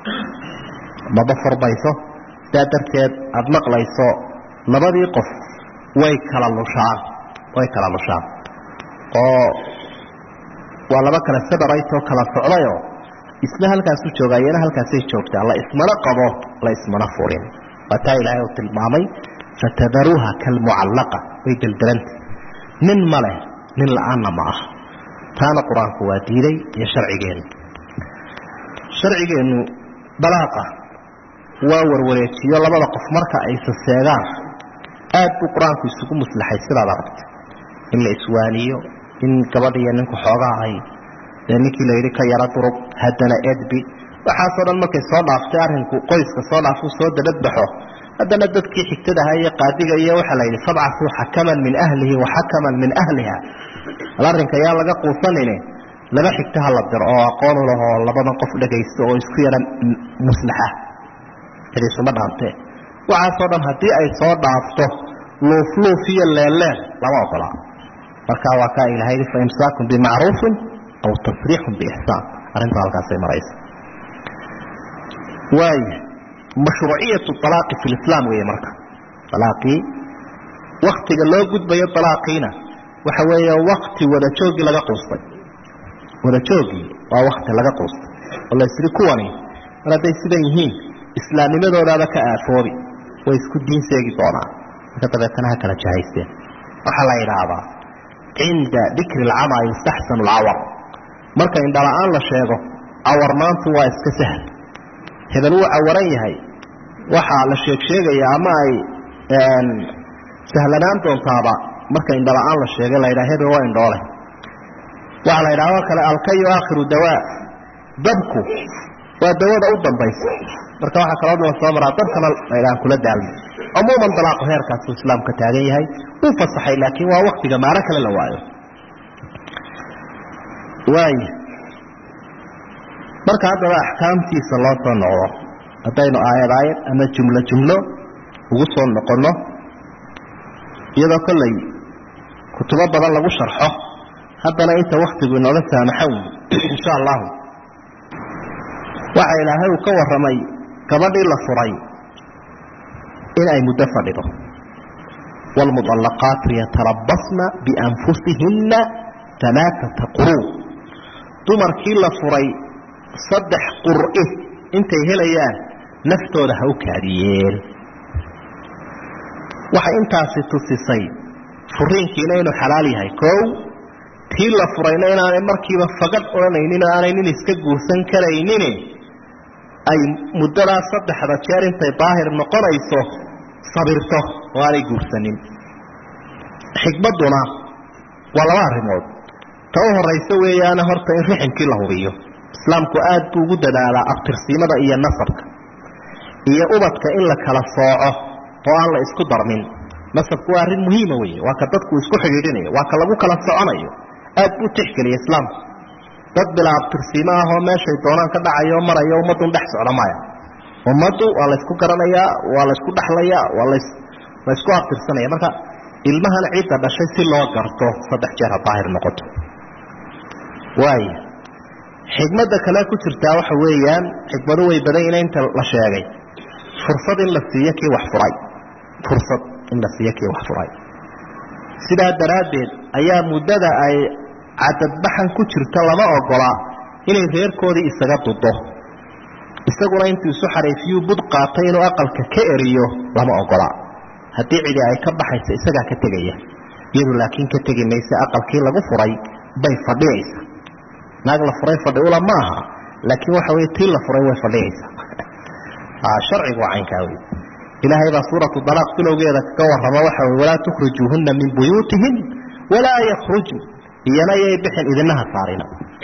maba furmayso sidaa darteed aada maqlayso labadii qof way kala lushaan way kala lushaan oo waa laba kale sabaraytoo kala socdayoo isna halkaasu joogaa iyana halkaasay joogtaa la ismana qabo la ismana furin waa taa ilaahay uu tilmaamay fatadaruuha kalmucallaqa way deldelanta nin ma leh nin la-aanna ma ah taana qur-aanku waa diiday iyo sharcigeennu sharcigeennu balaaqa waa warwareejiyo labada qof marka ay saseegaan aad buu qur-aanku isugu muslaxay sidaad aragta in la iswaaniyo in gabadh iyo ninku xoogaa ay dee ninkii layidhi ka yaro durug haddana edbi waxaasoo dhan markay soo dhaaftay arrinku qoyska soo dhaafuu soo dabadbaxo haddana dadkii xigtadaha iyo qaadiga iyo waxaa la yidhi fabcasuu xakaman min ahlihi wa xakaman min ahliha al arrinka yaa laga quusanine laba xigta ha la diro oo aqoon u lahoo labadan qof dhagaysto oo isku yara muslaxa cidisuma dhaantee waxaasoo dhan haddii ay soo dhaafto luufluuf iyo leelleel lama ogola marka waa kaa ilahay fa imsaakun bimacruufin aw tasriixun biixsaan arrinta halkaasay maraysa waaya mashruuciyatu alaaqi fi lislaam weeye marka alaaqii waktiga loo gudbayo alaaqiina waxa weeye wakti wada joogii laga quustay wada joogii waa wakti laga quustay oo laysiri kuwani mar hadday sidan yihiin islaamnimadoodaaba ka aafoobi way isku diin seegi doonaan marka dabeetana ha kala jahaysteen waxaa la yidhaahdaa cinda dikri alcamaa yustaxsanu alcawar marka indhala-aan la sheego cawarnaantu waa iska sahl hebel wuu cawaran yahay waxaa la sheeg sheegaya ama ay sahlanaan doontaaba marka indhala-aan la sheegay la yidhaha hebel waa indhoole waxaa la yidhaha oo kale alkayu aakhiru dawaa dabku waa dawada u dambaysa marka waxaa kaloo la soo maraa dabkana la ydhahan kula daalmo cumuuman dalaaqu heerkaasuu islaamka taagan yahay wuu fasaxay laakiin waa waktiga maalo kale la waayo waaya marka haddaba axkaamtiisa loo soo noqdo haddaynu aayad aayad ama jumlo jumlo ugu soo noqonno iyadoo kollay kutubo badan lagu sharxo haddana inta waktigu inooga saamaxo wy insha allahu waxa ilaahay uu ka warramay gabadhii la furay in ay muddo fadhido waalmuطallaqaatu yatarabasna bianfusihinna alaaata quruu dumarkii la furay saddex qur'i intay helayaan naftooda ha u kaadiyeen waxay intaasi tusisay furiinkiina inuu xalaal yahay kow tii la furayna inaanay markiiba fagadh odhanaynin oo aanay nin iska guursan karaynin ay muddadaa saddexda jeer intay daahir noqonayso sabirto oo aanay guursanin xikmadduna waa laba arrimood ta u horaysa weeyaana horta in riximkii la hubiyo islaamku aad buu ugu dadaalaa abtirsiimada iyo nasabka iyo ubadka in la kala sooco oo aan la isku darmin nasabku waa arrin muhiima weeye waa ka dadku isku xidhiidhinayo waa ka lagu kala soconayo aad buu tixgeliya islaamku dad bilaa abtirsiimo ah oo meeshay doonaan ka dhacayo marayo ummaddun dhex socda maya ummaddu waa laysku garanayaa waa laysku dhexlayaa waa las laysku abtirsanaya marka ilmahan cidda dhashay si loo garto saddex jeer ha daahir noqoto waaya xikmadda kale ku jirtaa waxa weeyaan xikmadu way badan yihiin inta la sheegay fursad in la siiyo kii wax furay fursad in la siiyo kii wax furay sidaa daraaddeed ayaa muddada ay cadadbaxan ku jirta lama ogola inay reerkoodii isaga dudo isaguna intuu isu xariifiyuu bud qaatay inuu aqalka ka eriyo lama ogola haddii cidi ay ka baxaysa isagaa ka tegaya iyadu laakiin ka tegi mayse aqalkii lagu furay bay fadhiyaysa naag la furay fadhi ula ma aha laakiin waxa wey tii la furay way fadhiyaysaa sharcigu waa caynkaa wey ilaahay baa suuratu dalaaq bilowgeeda kaga warrama waxa wey walaa tukhrijuuhunna min buyuutihin walaa yakhrujn iyana yay bixin idinaha saarina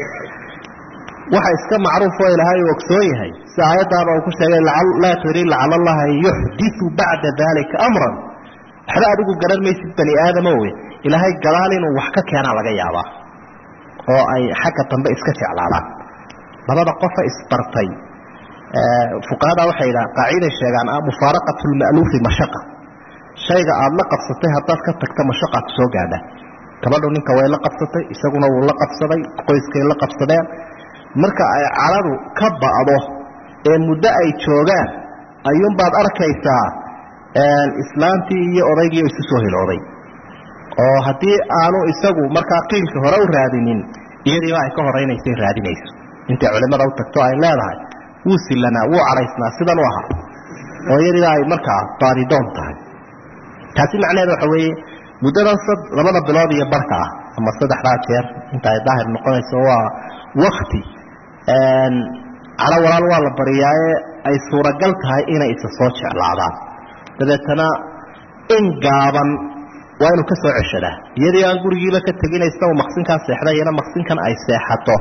waxa iska macruuf oo ilaahay uu ogsoon yahay si aayaddaaba uu ku sheegay laa tadri lacala allaha yuxdiu bacda dalika amran waxba adigu garan maysid bani aadamo wey ilaahay gadaal inuu wax ka keenaa laga yaabaa oo ay xagga dambe iska jeclaadaan labada qofa isbartay fuqahada waxay yidhaha qaaciday sheegaan mufaaraqat lma'luufi mashaqa shayga aada la qabsatay haddaad ka tagta mashaqaa kusoo gaadha gabadhu ninka way la qabsatay isaguna wuu la qabsaday qoyskay la qabsadeen marka ay caladu ka ba'do ee muddo ay joogaan ayuunbaad arkaysaa islaantii iyo odaygii isu soo hilooday oo haddii aanu isagu markaa qiilka hore u raadinin iyadiiba ay ka horaynaysay raadinayso intay culimada u tagto ay leedahay wuu silanaa wuu cadhaysnaa sidan u ahaa oo iyadiiba ay markaa baadidoon tahay taasi macnaheeda waxa weeye muddadan labada bilood iyo barka ah ama saddexdaa jeer inta ay daahir noqonayso waa wakti calo walaal waa la bariyaaye ay suuragal tahay inay isa soo jeclaadaan dabeetana in gaaban waa inuu ka soo ceshadaa iyadii aan gurigiiba ka teginaysa uu maqsinkaa seexday iyana maqsinkan ay seexato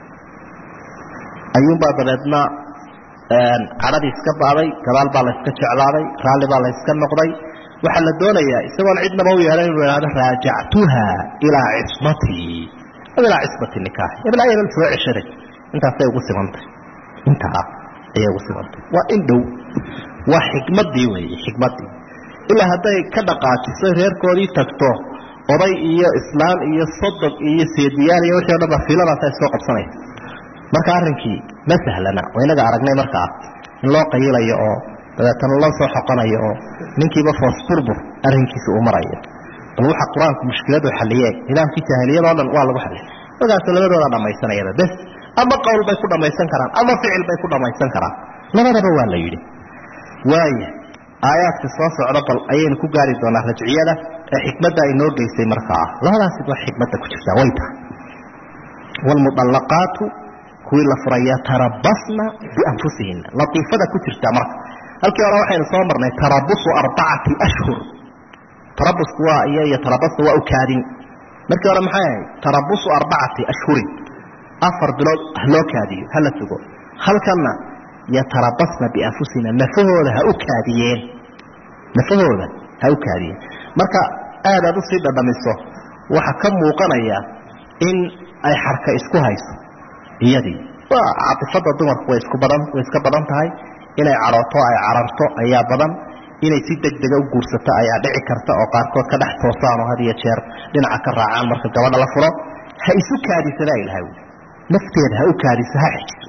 ayuunbaa dabeedna cadhadii iska ba'day gadaal baa layska jeclaaday raalli baa layska noqday waxaa la doonayaa isagoon cidnaba u yeehan inuu ihahdo raajactuha ilaa cismatii ilaa cismati nikaax hebel hebel soo ceshaday intaasay ugu simantay intaa ayay ugu simantay waa in dhow waa xikmadii weeye xikmadii ilaa hadday ka dhaqaajiso reerkoodii tagto oday iyo islaam iyo sodog iyo seediyaal iyo wixii o dhan ba fiiladaas ay soo qabsanaysa marka arrinkii ma sahlana waa inaga aragnay markaa in loo qayilayo oo dabeetana loo soo xoqonayo oo ninkiiba foos burbur arrinkiisa uu marayo bal waxa qur-aanku mushkiladu xaliyee nidaamkii jaahiliyadoo dhan waa lagu xaliyay markaasoo labadooda dhammaysanayaba bes ama qowl bay ku dhamaysan karaan ama ficil bay ku dhamaysan karaan labadaba waa la yidhi waaya aayaadka soo socda bal ayaynu ku gaari doonaa rajciyada ee xikmadda ay noo geysay markaa labadaasi waa xikmadda ku jirtaa way tahay waalmudallaqaatu kuwii la furay yatarabasna bianfusihina latiifada ku jirtaa marka halkii hore waxaynu soo marnay tarabusu arbacati ashhur tarabusku waa iyo iyo tarabasna waa ukaadin markii hore maxay ahayd tarabusu arbacati ashhurin afar bilood haloo kaadiyo hala sugo halkanna yatarabasna bianfusina nafahooda ha u kaadiyeen nafahooda ha u kaadiyeen marka aad aad usii dhadhamiso waxaa ka muuqanaya in ay xarka isku hayso iyadii waa caatifada dumarku way isku badan way iska badan tahay inay cadhooto ay cararto ayaa badan inay si degdega u guursato ayaa dhici karta oo qaarkood ka dhex toosaan oo had iyo jeer dhinaca ka raacaan marka gabadha la furo ha isu kaadisadaa ilahay wi nafteeda ha u kaadiso ha xijiso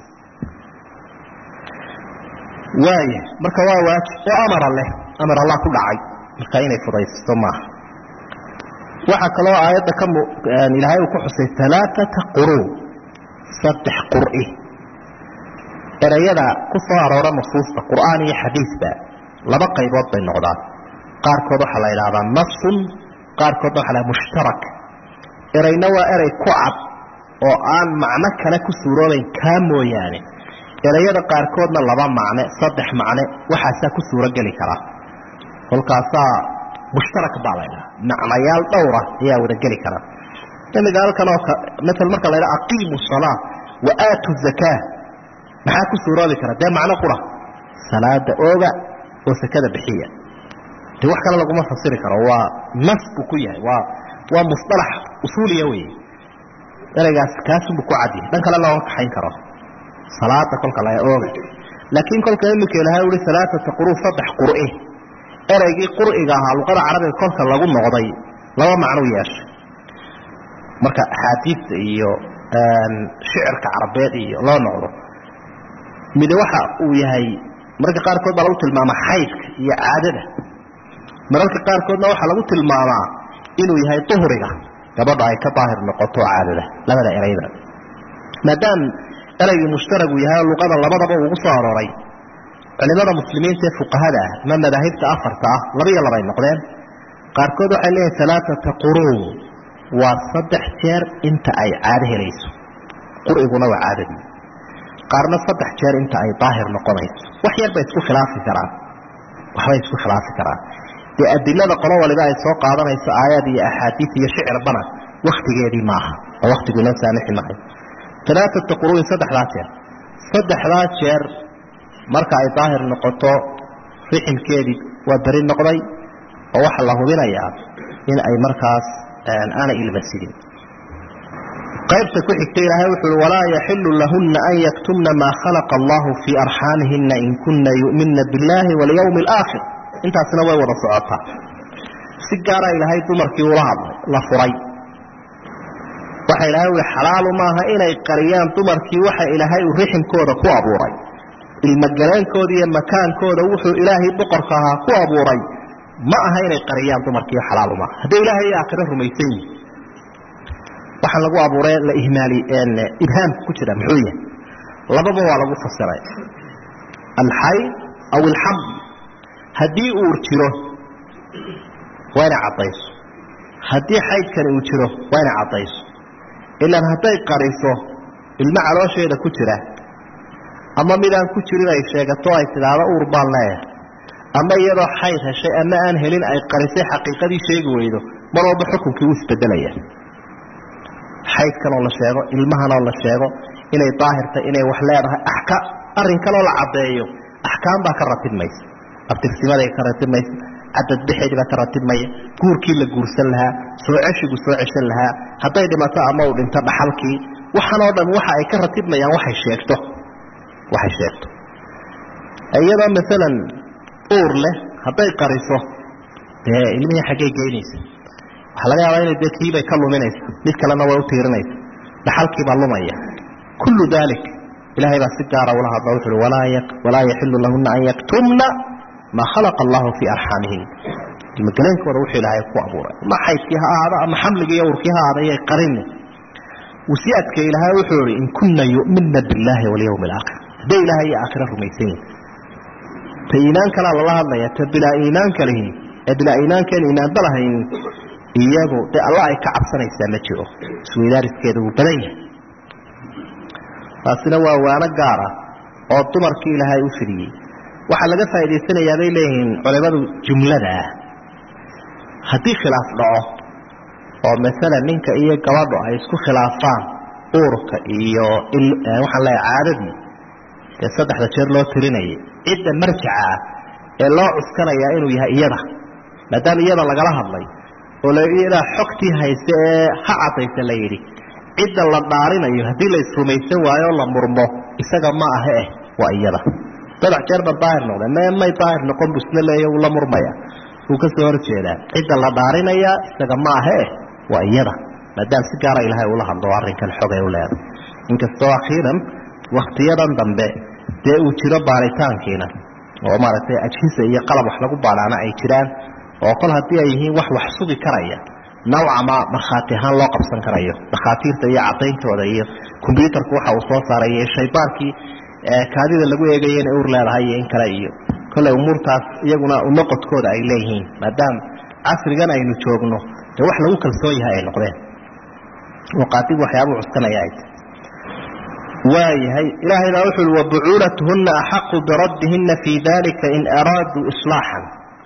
waaya marka waa waajib oo amara leh amar allah ku dhacay marka inay fudaysato maaha waxaa kaloo aayadda ka ilaahay uu ku xusay alaaata quruu saddex qur'i erayada ku soo aroora nusuusta qur'aan iyo xadiisba laba qaybood bay noqdaan qaarkood waxaa la idhahdaa nasun qaarkoodna waxa la mushtarak erayna waa erey ku cad oo aan macno kale ku suuroobayn kaa mooyaane erayada qaarkoodna laba macne saddex macne waxaasaa ku suuro geli kara kolkaasaa mushtarak baa la ydhaha macnayaal dhowra ayaa wada geli kara imiga halkan oo maal marka la ydhaha aqiimu salaa wa aatu zakaa maxaa ku suuroobi kara dee macno qura salaada ooga oo sakada bixiya de wax kale laguma fasiri karo waa nas buu ku yahay waa waa musalax usuuliya wey ereygaas kaasunbu ku cadyahay dhan kale looga kaxayn karo salaada kolka la ooga laakiin kolka iminka ilahay ui alaaata quru saddex qur'i ereygii qur'iga ahaa luqada carabiga kolka lagu noqday laba macnuu yeeshay marka axaadiista iyo shicirka carabeed iyo loo noqdo mide waxa uu yahay mararka qaarkood baa lagu tilmaamaa xaydka iyo caadada mararka qaarkoodna waxaa lagu tilmaamaa inuu yahay duhriga gabadha ay ka daahir noqoto caadada labada erayda maadaam eraygii mushtaragu yahay luqada labadaba ugu soo arooray culimada muslimiinta ee fuqahada ah ama madaahibta afarta ah laba iyo labay noqdeen qaarkood waxay leeyihin alaaata quruun waa saddex jeer inta ay caado helayso qur'iguna waa caadadii qaarna saddex jeer inta ay daahir noqonayso wax yar bay isku khilaafi karaan waxbay isku khilaafi karaan dee adilada qolo waliba ay soo qaadanayso aayaad iyo axaadiis iyo shicirbana waktigeedii maaha oo waktigu inoo saamixi maayo alaaata quruun saddexdaa jeer saddexdaa jeer marka ay daahir noqoto riximkeedii waa beri noqday oo waxaa la hubinayaa in ay markaas aanay ilmasidin qaybta ku xigta ilaahay wuxuu i walaa yaxilu lahuna an yaktumna maa khalaqa allahu fii arxaamihina in kuna yu'minna biاllahi walyawmi alaakhir intaasina way wada socotaa si gaara ilaahay dumarkii ula hadlay la furay waxa ilaahay ui xalaalu maaha inay qariyaan dumarkii waxa ilaahay uu riximkooda ku abuuray ilmagaleenkooda iyo makaankooda wuxuu ilaahay boqorka ahaa ku abuuray ma aha inay qariyaan dumarkii xalaalu maaha hadday ilaahay iyo aakhiro rumaysan yihin waxaa lagu abuuray la ihmaali ibhaamka ku jira muxuu yahay lababa waa lagu fasiray alxayd aw alxamd haddii uur jiro waa inay caddayso haddii xaydkani uu jiro waa inay caddayso ilaan hadday qariso ilmo caloosheeda ku jira ama midaan ku jirin ay sheegato ay tidhaahdo uur baan leeyahay ama iyadoo xayd heshay ama aan helin ay qarisay xaqiiqadii sheegi weydo mar walba xukunkii wuu isbedelaya xaydkan oo la sheego ilmahan oo la sheego inay daahirtay inay wax leedahay axka arrinkanoo la caddeeyo axkaam baa ka ratibmaysa abtirsimaday ka ratibmaysa cadadbixeedii baa ka ratibmaya guurkii la guursan lahaa soo ceshigu soo ceshan lahaa hadday dhimato ama uu dhinto dhaxalkii waxan oo dhan waxa ay ka ratibmayaan waxay sheegto waxay sheegto iyadoo maalan uur leh hadday qariso dee ilmihii xaggay geynaysa waxaa laga yaabaa inay dee kiibay ka luminaysa mid kalena way u tiirinaysa dhaxalkiibaa lumaya kullu dalik ilahay baa si gaara ula hadla wuxu uhi walaa yaxilu lahuna an yaktumna maa khalaqa allahu fii arxaamihin ilmageleenkooda wuxuu ilaahay ku abuuray ma xaydkii ha ahaado ama xamligii iyo urkii ha ahaada iyay qarini wasiyaadka ilaahay wuxuu ihi in kunna yu'minna billaahi walyawmi alaakhir hadday ilaahay iyo aakhira rumaysan yihin ta iimaan kalaa lala hadlaya ta bilaa iimaanka lihi ee bilaa iimaankeen iimaanba lahayn iyagu dee alla ay ka cabsanaysaa ma jiro isweydaariskeeda wuu badan yahay taasina waa waano gaara oo dumarkii ilaahay u fidiyey waxaa laga faa'idaysanayaa bay leeyihiin culimadu jumlada ah haddii khilaaf dhaco oo masalan ninka iyo gabadhu ay isku khilaafaan uurka iyo waxaan leeyahay caadadii dee saddexda jeer loo tirinayay cidda marjaca ah ee loo cuskanayaa inuu yahay iyada maadaama iyada lagala hadlay oo iyadaa xogtii hayse ee ha cadaysa la yidhi cidda la dhaarinayo haddii la isrumaysan waayo o la murmo isaga ma aha eh waa iyada saddex jeer ba daahir noqde me may daahir noqon bu isna leeya wuu la murmaya wuu ka soo horjeedaa cidda la dhaarinaya isaga ma aha eh waa iyada maadaama si gaara ilaahay ula hadlo arrinkan xogay u leeday inkastoo akhiiran waktiyadan dambe dee uu jiro baaritaankiina oo maaragtay ajhisa iyo qalab wax lagu baadhaana ay jiraan oo kol haddii ay yihiin wax wax sugi karaya nawcama markhaati ahaan loo qabsan karayo dhakhaatiirta iyo cadayntooda iyo kombyuutarku waxa uu soo saaray iyo shaybaankii kaadida lagu eegaya inay ur leedahay iyo in kale iyo kolley umuurtaas iyaguna unoqodkooda ay leeyihiin maadaama casrigan aynu joogno dee wax lagu kalsoon yahay ay noqdeen oo qaadigu waxyaabuu cuskanaya ay tahy waayahay ilaahay baa wuxu uhi wabucuulatuhunna axaqu biraddihina fii dalika in araaduu islaaxan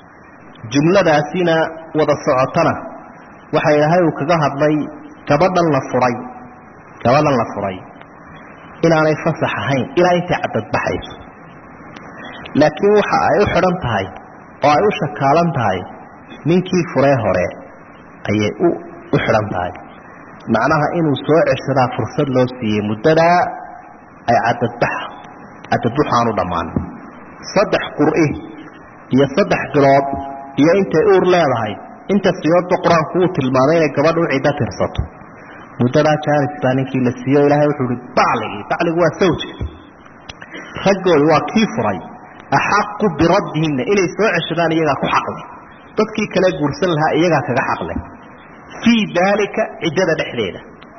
jumladaasina wada socotana waxa ilaahay uu kaga hadlay gabadhan la furay gabadhan la furay inaanay fasax ahayn ilaa intay cadadbaxayso laakiin waxa ay u xidhan tahay oo ay u shakaalan tahay ninkii furee hore ayay u u xidhan tahay macnaha inuu soo ceshadaa fursad loo siiyey muddadaa ay cadadbax cadadbuxu aanu dhammaan saddex qur'i iyo saddex bilood iyo intay uur leedahay inta siyoodba qur-aanku uu tilmaamay inay gabadha u ciddo tirsato muddadaa jaanis baa ninkii la siiyo ilaahay wuxuu ihi bacligii bacligu waa sawjka raggooda waa kii furay axaqu biraddihinna inay soo ceshadaan iyagaa ku xaqle dadkii kale guursan lahaa iyagaa kaga xaqle fii daalika ciddada dhexdeeda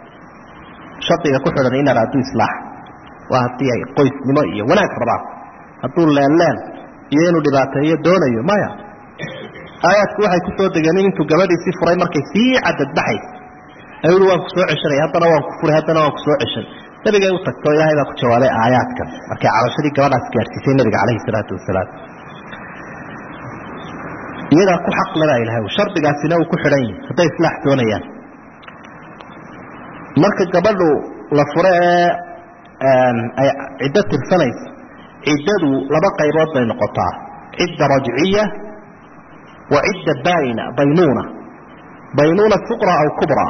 shardiga ku xidhan in araaduu islaax waa haddii ay qoysnimo iyo wanaag rabaan hadduu leenleen iyo inuu dhibaateeyo doonayo maya aayaadku waxay ku soo degeen in intuu gabadhiisii furay markay sii cadadbaxay ayuu waan ku soo ceshanay haddana waan ku furay haddana waan ku soo ceshan nabigay u tagto ilaahay baa ku jawaabay aayaadkan markay cabashadii gabadhaas gaadhsiisay nabiga calayhi salaatu wasalaam iyadaa ku xaq lebaa ilahay shardigaasina uu ku xidhan yahay hadday islaax doonayaan marka gabadhu la fure ee ay ciddo tirsanayso ciddadu laba qaybood bay noqotaa cidda rajciya wa cidda baina baynuuna baynuuna suqra aw kubra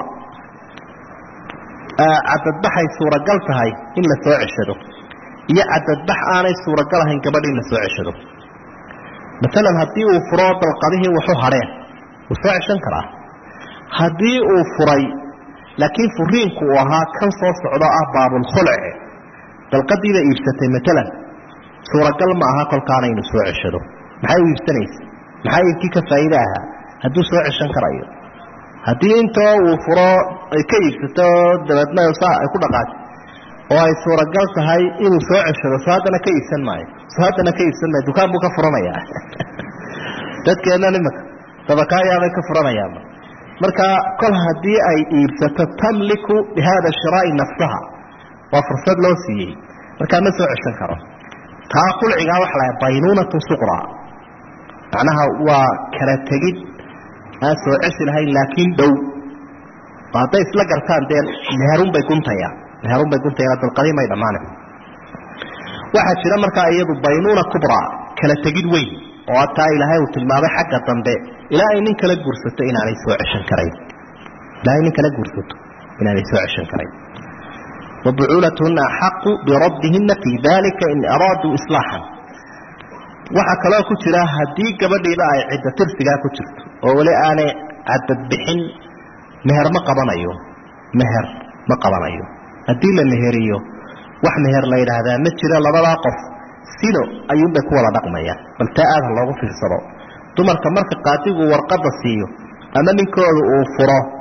cadadbaxay suuragal tahay in la soo ceshado iyo cadadbax aanay suuragal ahayn gabadh in la soo ceshado maalan haddii uu furo dalqadihii waxu hadheen wuu soo ceshan karaa haddii uu furay laakiin furiinku uu ahaa kan soo socdo ah baabulkhulce dalqadiiba iibsatay maalan suuragal ma aha kolkaana inuu soo ceshado maxay u iibsanaysa maxaa iibkii ka faa'iide ahaa hadduu soo ceshan karayo haddii intoo uu furo ay ka iibsato dabeedna saa ay ku dhaqaatay oo ay suuragal tahay inuu soo ceshado soo haddana ka iibsan maayo soo haddana ka iibsan maayo dukaan buu ka furanayaa dadkeenna nimaka dabakaayaabay ka furanayaaba marka kol haddii ay iibsato tamliku bihada shiraa'i nafsaha waa fursad loo siiyey markaa ma soo ceshan karo taa qulcigaa waxa laha baynuunatun suqra macnaha waa kala tegid aan soo ceshi lahayn laakiin dhow oo hadday isla gartaan dee meherunbay guntayaan meherunbay guntayaan dalqadii may dhammaana waxaa jira markaa iyadu baynuuna kubra kala tegid weyn oo hataa ilaahay uu tilmaamay xagga dambe ilaa ay nin kala guursato inaanay soo ceshan karayn ilaa ay nin kala guursato inaanay soo ceshan karayn wabucuulatuhuna axaqu biraddihina fii dalika in araaduu islaaxan waxaa kaloo ku jira haddii gabadhiiba ay ciddo tirsigaa ku jirto oo weli aanay cadadbixin meher ma qabanayo meher ma qabanayo haddii la meheriyo wax meher la yidhaahdaa ma jiro labadaa qof sino ayuunbay ku wada dhaqmayaan bal taa aada loogu fiirsado dumarka marka qaadigu warqadda siiyo ama ninkooda uu furo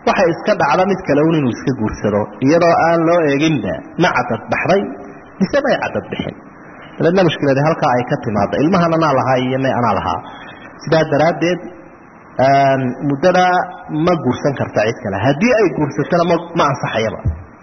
waxay iska dhacda mid kale un inuu iska guursado iyadoo aan loo eeginba ma cadad baxday mise may cadad bixin dabeedna mushkiladi halkaa ay ka timaado ilmahan anaa lahaa iyo may anaa lahaa sidaa daraaddeed muddadaa ma guursan karta cid kale haddii ay guursatona ma ma ansaxayaba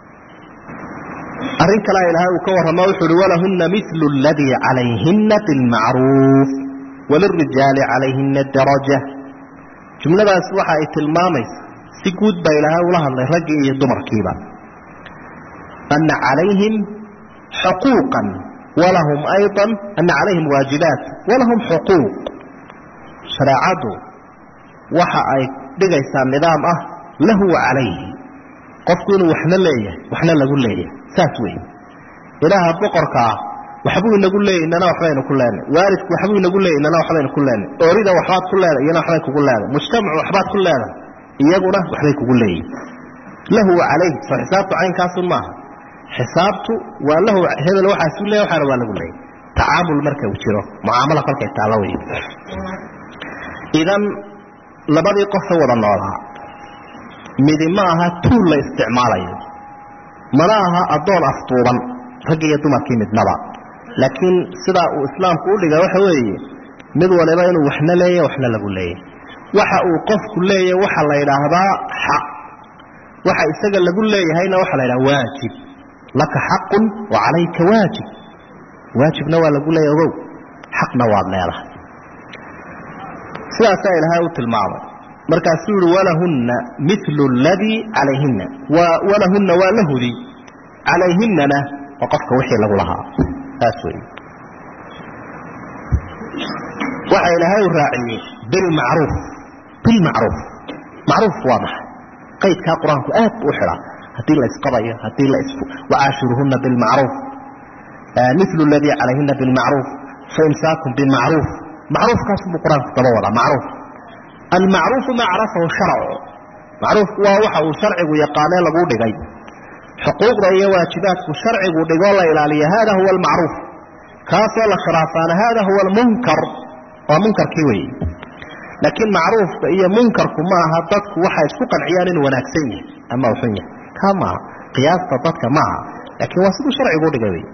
arrin kalea ilaahay uu ka warramo wuxu uhi walahunna milu aladii calayhina bilmacruuf walirijaali calayhina daraja jumladaas waxa ay tilmaamaysa si guud baa ilaahay ula hadlay raggii iyo dumarkiiba ana calayhim xuquuqan walahum ayضa ana calayhim waajibaat walahum xuquuq shareecaddu waxa ay dhigaysaa nidaam ah lahu wa calayhi qofku inuu waxna leeyahay waxna lagu leeyahay saas wey ilaaha boqorka ah waxbuu inagu leeyay inana waxbaynu ku leenay waalidku waxbuu inagu leeyay inana waxbaynu ku leenay oorida waxbaad ku leedahay iyana waxbay kugu leedahay mujtamacu waxbaad ku leedahay iyaguna waxbay kugu leeyihin lahu wa calayhi soo xisaabtu caynkaasun maaha xisaabtu waa lahu hebel waxaasu leeya waxaana waa lagu leeyay tacaamul marka uu jiro mucaamala kolkay taalla wey idan labadii qofa wada noolaa midi ma aha tuul la isticmaalayo mana aha addoon afduuban raggi iyo dumarkii midnaba laakiin sidaa uu islaamku u dhiga waxa weeye mid waliba inuu waxna leeya waxna lagu leeyay waxa uu qofku leeyahy waxa la yidhaahdaa xaq waxa isaga lagu leeyahayna waxa la yidhaha waajib laka xaqun wa calayka waajib waajibna waa lagu leeyahy ogow xaqna waad leedahay sidaasaa ilaahay u tilmaamay markaasuu yihi walahunna milu ladii calayhina walahunna waa la hudi calayhinana waa qofka wixii lagu lahaa saas wey waxa ilaahay u raaciyey bilmacruuf bilmacruuf macruufku waa maxay qaydkaa qur-aanku aad buu u xidhaa haddii la isqabayo haddii la is wacaashiruhuna bilmacruuf milu ladii calayhina bilmacruuf faimsaakum bimacruuf macruufkaasubuu qur-aanku daba wadaa macruuf almacruufu maa carafahu sharcu macruufku waa waxa uu sharcigu yaqaanee laguu dhigay xuquuqda iyo waajibaadku sharcigu dhigoo la ilaaliya hada huwa almacruuf kaasoo la khilaafaana hada huwa almunkar waa munkarkii weeye laakiin macruufka iyo munkarku ma aha dadku waxay isku qanciyaan inuu wanaagsan yahay ama uu xun yahay kaa maaha qiyaasta dadka maaha laakiin waa siduu sharcigu udhigay wey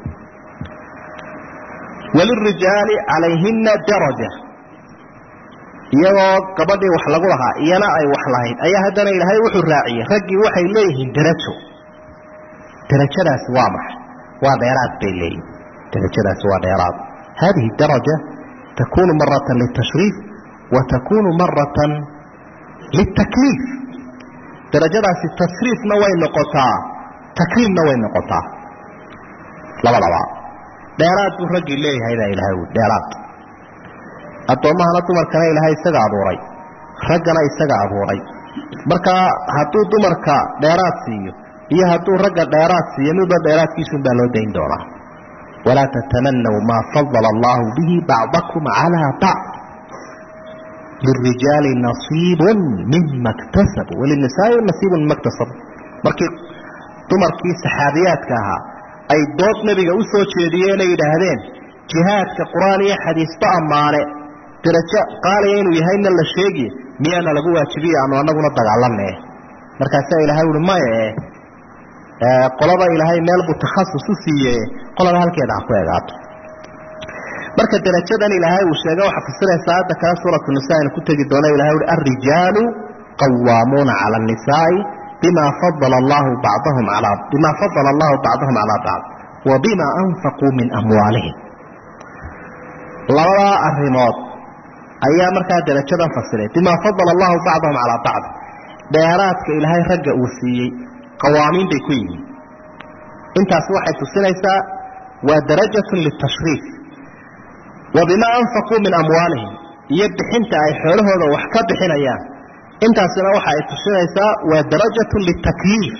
walirijaali calayhina daraja iyagoo gabadhii wax lagu lahaa iyana ay wax lahayd ayaa haddana ilaahay wuxuu raaciyey raggii waxay leeyihiin darajo darajadaasi waa maxay waa dheeraad bay leeyihin darajadaasi waa dheeraad hadihi daraja takunu maratan litashriif wa takunu maratan litakliif darajadaasi tashriifna way noqotaa takriimna way noqotaa labadaba dheeraad buu raggii leeyahay baa ilahay ui dheeraad addoommahana dumarkana ilaahay isaga abuuray raggana isaga abuuray marka hadduu dumarka dheeraad siiyo iyo hadduu ragga dheeraad siiyo midba dheeraadkiisun baa loo dayn doonaa walaa tatamanaw maa fadala allahu bihi bacdakum calaa bacd lirijaali nasiibun mima ktasabu walinisaai nasiibun mima ktasabu markii dumarkii saxaabiyaadka ahaa ay dood nebiga u soo jeediyeen ay yidhaahdeen jihaadka qur-aan iyo xadiisba ammaane darajo qaaliya inuu yahayna la sheegi miyaana lagu waajibiye aanu anaguna dagaalane markaasaa ilahay uhi maye qolada ilaahay meel buu takhasus u siiye qolada halkeeda ha ku egaato marka darajadan ilaahay uu sheega waxaa fasiraysa aayadda kale suuratu nisa aynu ku tegi doono ilahay uhi alrijaalu qawaamuuna cala annisaai bima fadala allahu bacdahum alaa bima fadala allahu bacdahum calaa bacd wa bima anfaquu min amwaalihim labadaa arrimood ayaa markaa darajadan fasiray bima fadala allahu bacdahum calaa bacd dheeraadka ilaahay ragga uu siiyey qawaamiin bay ku yihiin intaas waxay tusinaysaa waa darajatun litashriif wa bimaa anfaquu min amwaalihim iyo bixinta ay xoolahooda wax ka bixinayaan intaasina waxa ay tusinaysaa waa darajatun litakliif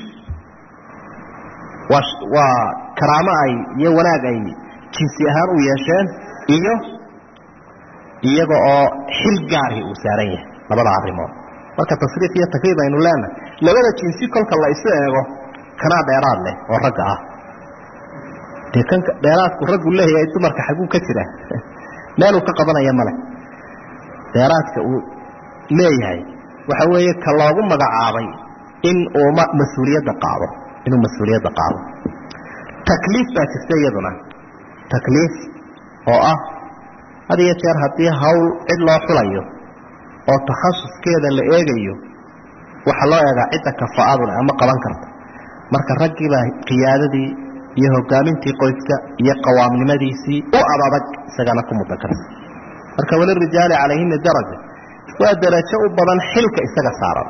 waa waa karaamo ay iyo wanaag ay jinsi ahaan u yeesheen iyo iyaga oo xil gaarhi uu saaran yahay labada arrimood marka tasriif iyo takriib aynu leenahay labada jinsi kolka la isu eego kanaa dheeraad leh oo ragga ah dee kan dheeraadku raggu leeyahay dumarka xaguu ka jira meeluu ka qabanaya male dheeraadka uu leeyahay waxa weeye ka loogu magacaabay in uu mas-uuliyadda qaado inuu mas-uuliyadda qaado takliif baa jirta iyaduna takliif oo ah had iyo jeer haddii hawl cid loo xulayo oo takhasuskeeda la eegayo waxaa loo eegaa cidda kafa-adule ama qaban karta marka raggiibaa qiyaadadii iyo hogaamintii qoyska iyo qawaamnimadiisii u adadag isagana ku mudan karta marka walirijaali calayhina daraja waa darajo u badan xilka isaga saaran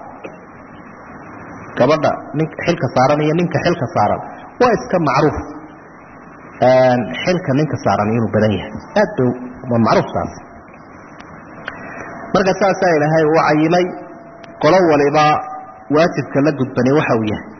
gabadha nin xilka saaran iyo ninka xilka saaran waa iska macruuf xilka ninka saaran inuu badan yahay aad ba waa macruuf taas marka saasaa ilaahay uu cayimay qolo waliba waajibka la gudbani waxa uu yahay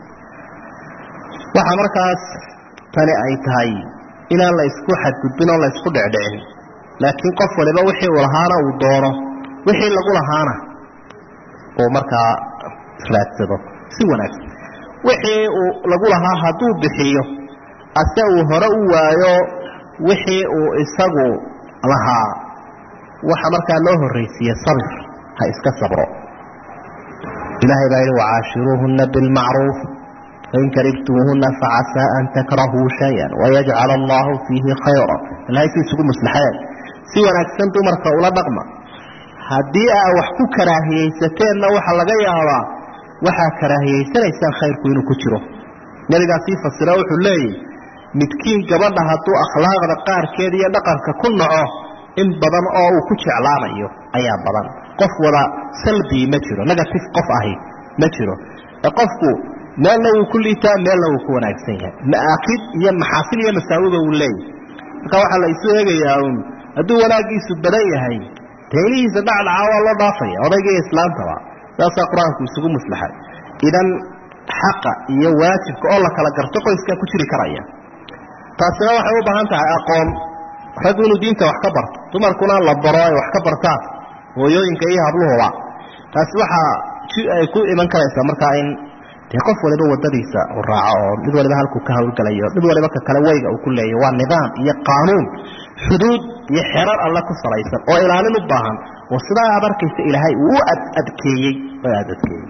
waxa markaas tani ay tahay inaan la isku xadgudbin oo la isku dhecdhicin laakiin qof waliba wixii uu lahaana uu doono wixii lagu lahaana uu markaa raadsado si wanaagsan wixii uu lagu lahaa hadduu bixiyo ase uu hore u waayo wixii uu isagu lahaa waxa markaa loo horraysiiye sabir ha iska sabro ilaahay baa yidhi wacaashiruuhuna bilmacruuf fain karibtumuuhuna facasaa an takrahuu shayan wayajcal allahu fiihi khayra ilahay si isugu maslaxeen si wanaagsan dumarka ula dhaqma haddii aa wax ku karaahiyaysateenna waxa laga yaabaa waxaa karaahiyaysanaysaan khayrku inuu ku jiro nabigaa sii fasira wuxuu leeyahy midkiin gabadha hadduu akhlaaqda qaarkeed iyo dhaqanka ku naco in badan oo uu ku jeclaanayo ayaa badan qof wada salbii ma jiro negative qof ahi ma jiro ee qofku meelna wuu ku liitaa meelna wuu ku wanaagsan yahay maakid iyo maxaasil iyo masaawiba uu leeyahy marka waxaa la isu eegayaa un hadduu wanaagiisu badan yahay taylihiisa dhacdhaca waa loo dhaafaya odayga iyo islaantaba saasaa qur-aanku isugu maslaxay idan xaqa iyo waajibka oo la kala garto qoyskaa ku jiri karaya taasina waxay u baahan tahay aqoon raggu inuu diinta wax ka barto dumarkuna la baro ay wax ka bartaan hooyooyinka iyo habluhuba taasi waxaa ay ku iman karaysaa markaa in dee qof waliba wadadiisa u raaco oo mid waliba halkuu ka hawlgelayo mid waliba ka kale weyga uu ku leeyahy waa nidaam iyo qaanuun xuduud iyo xerar alle ku salaysan oo ilaalin u baahan oo sidaa aad arkaysa ilaahay uu u adadkeeyey oo aad adkeeyey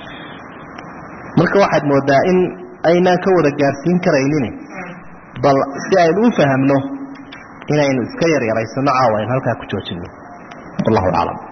marka waxaad moodaa in aynaan ka wada gaarsiin karaynin bal si aynu u fahamno inaynu iska yaryaraysano caawa aynu halkaa ku joojino wallahu aclam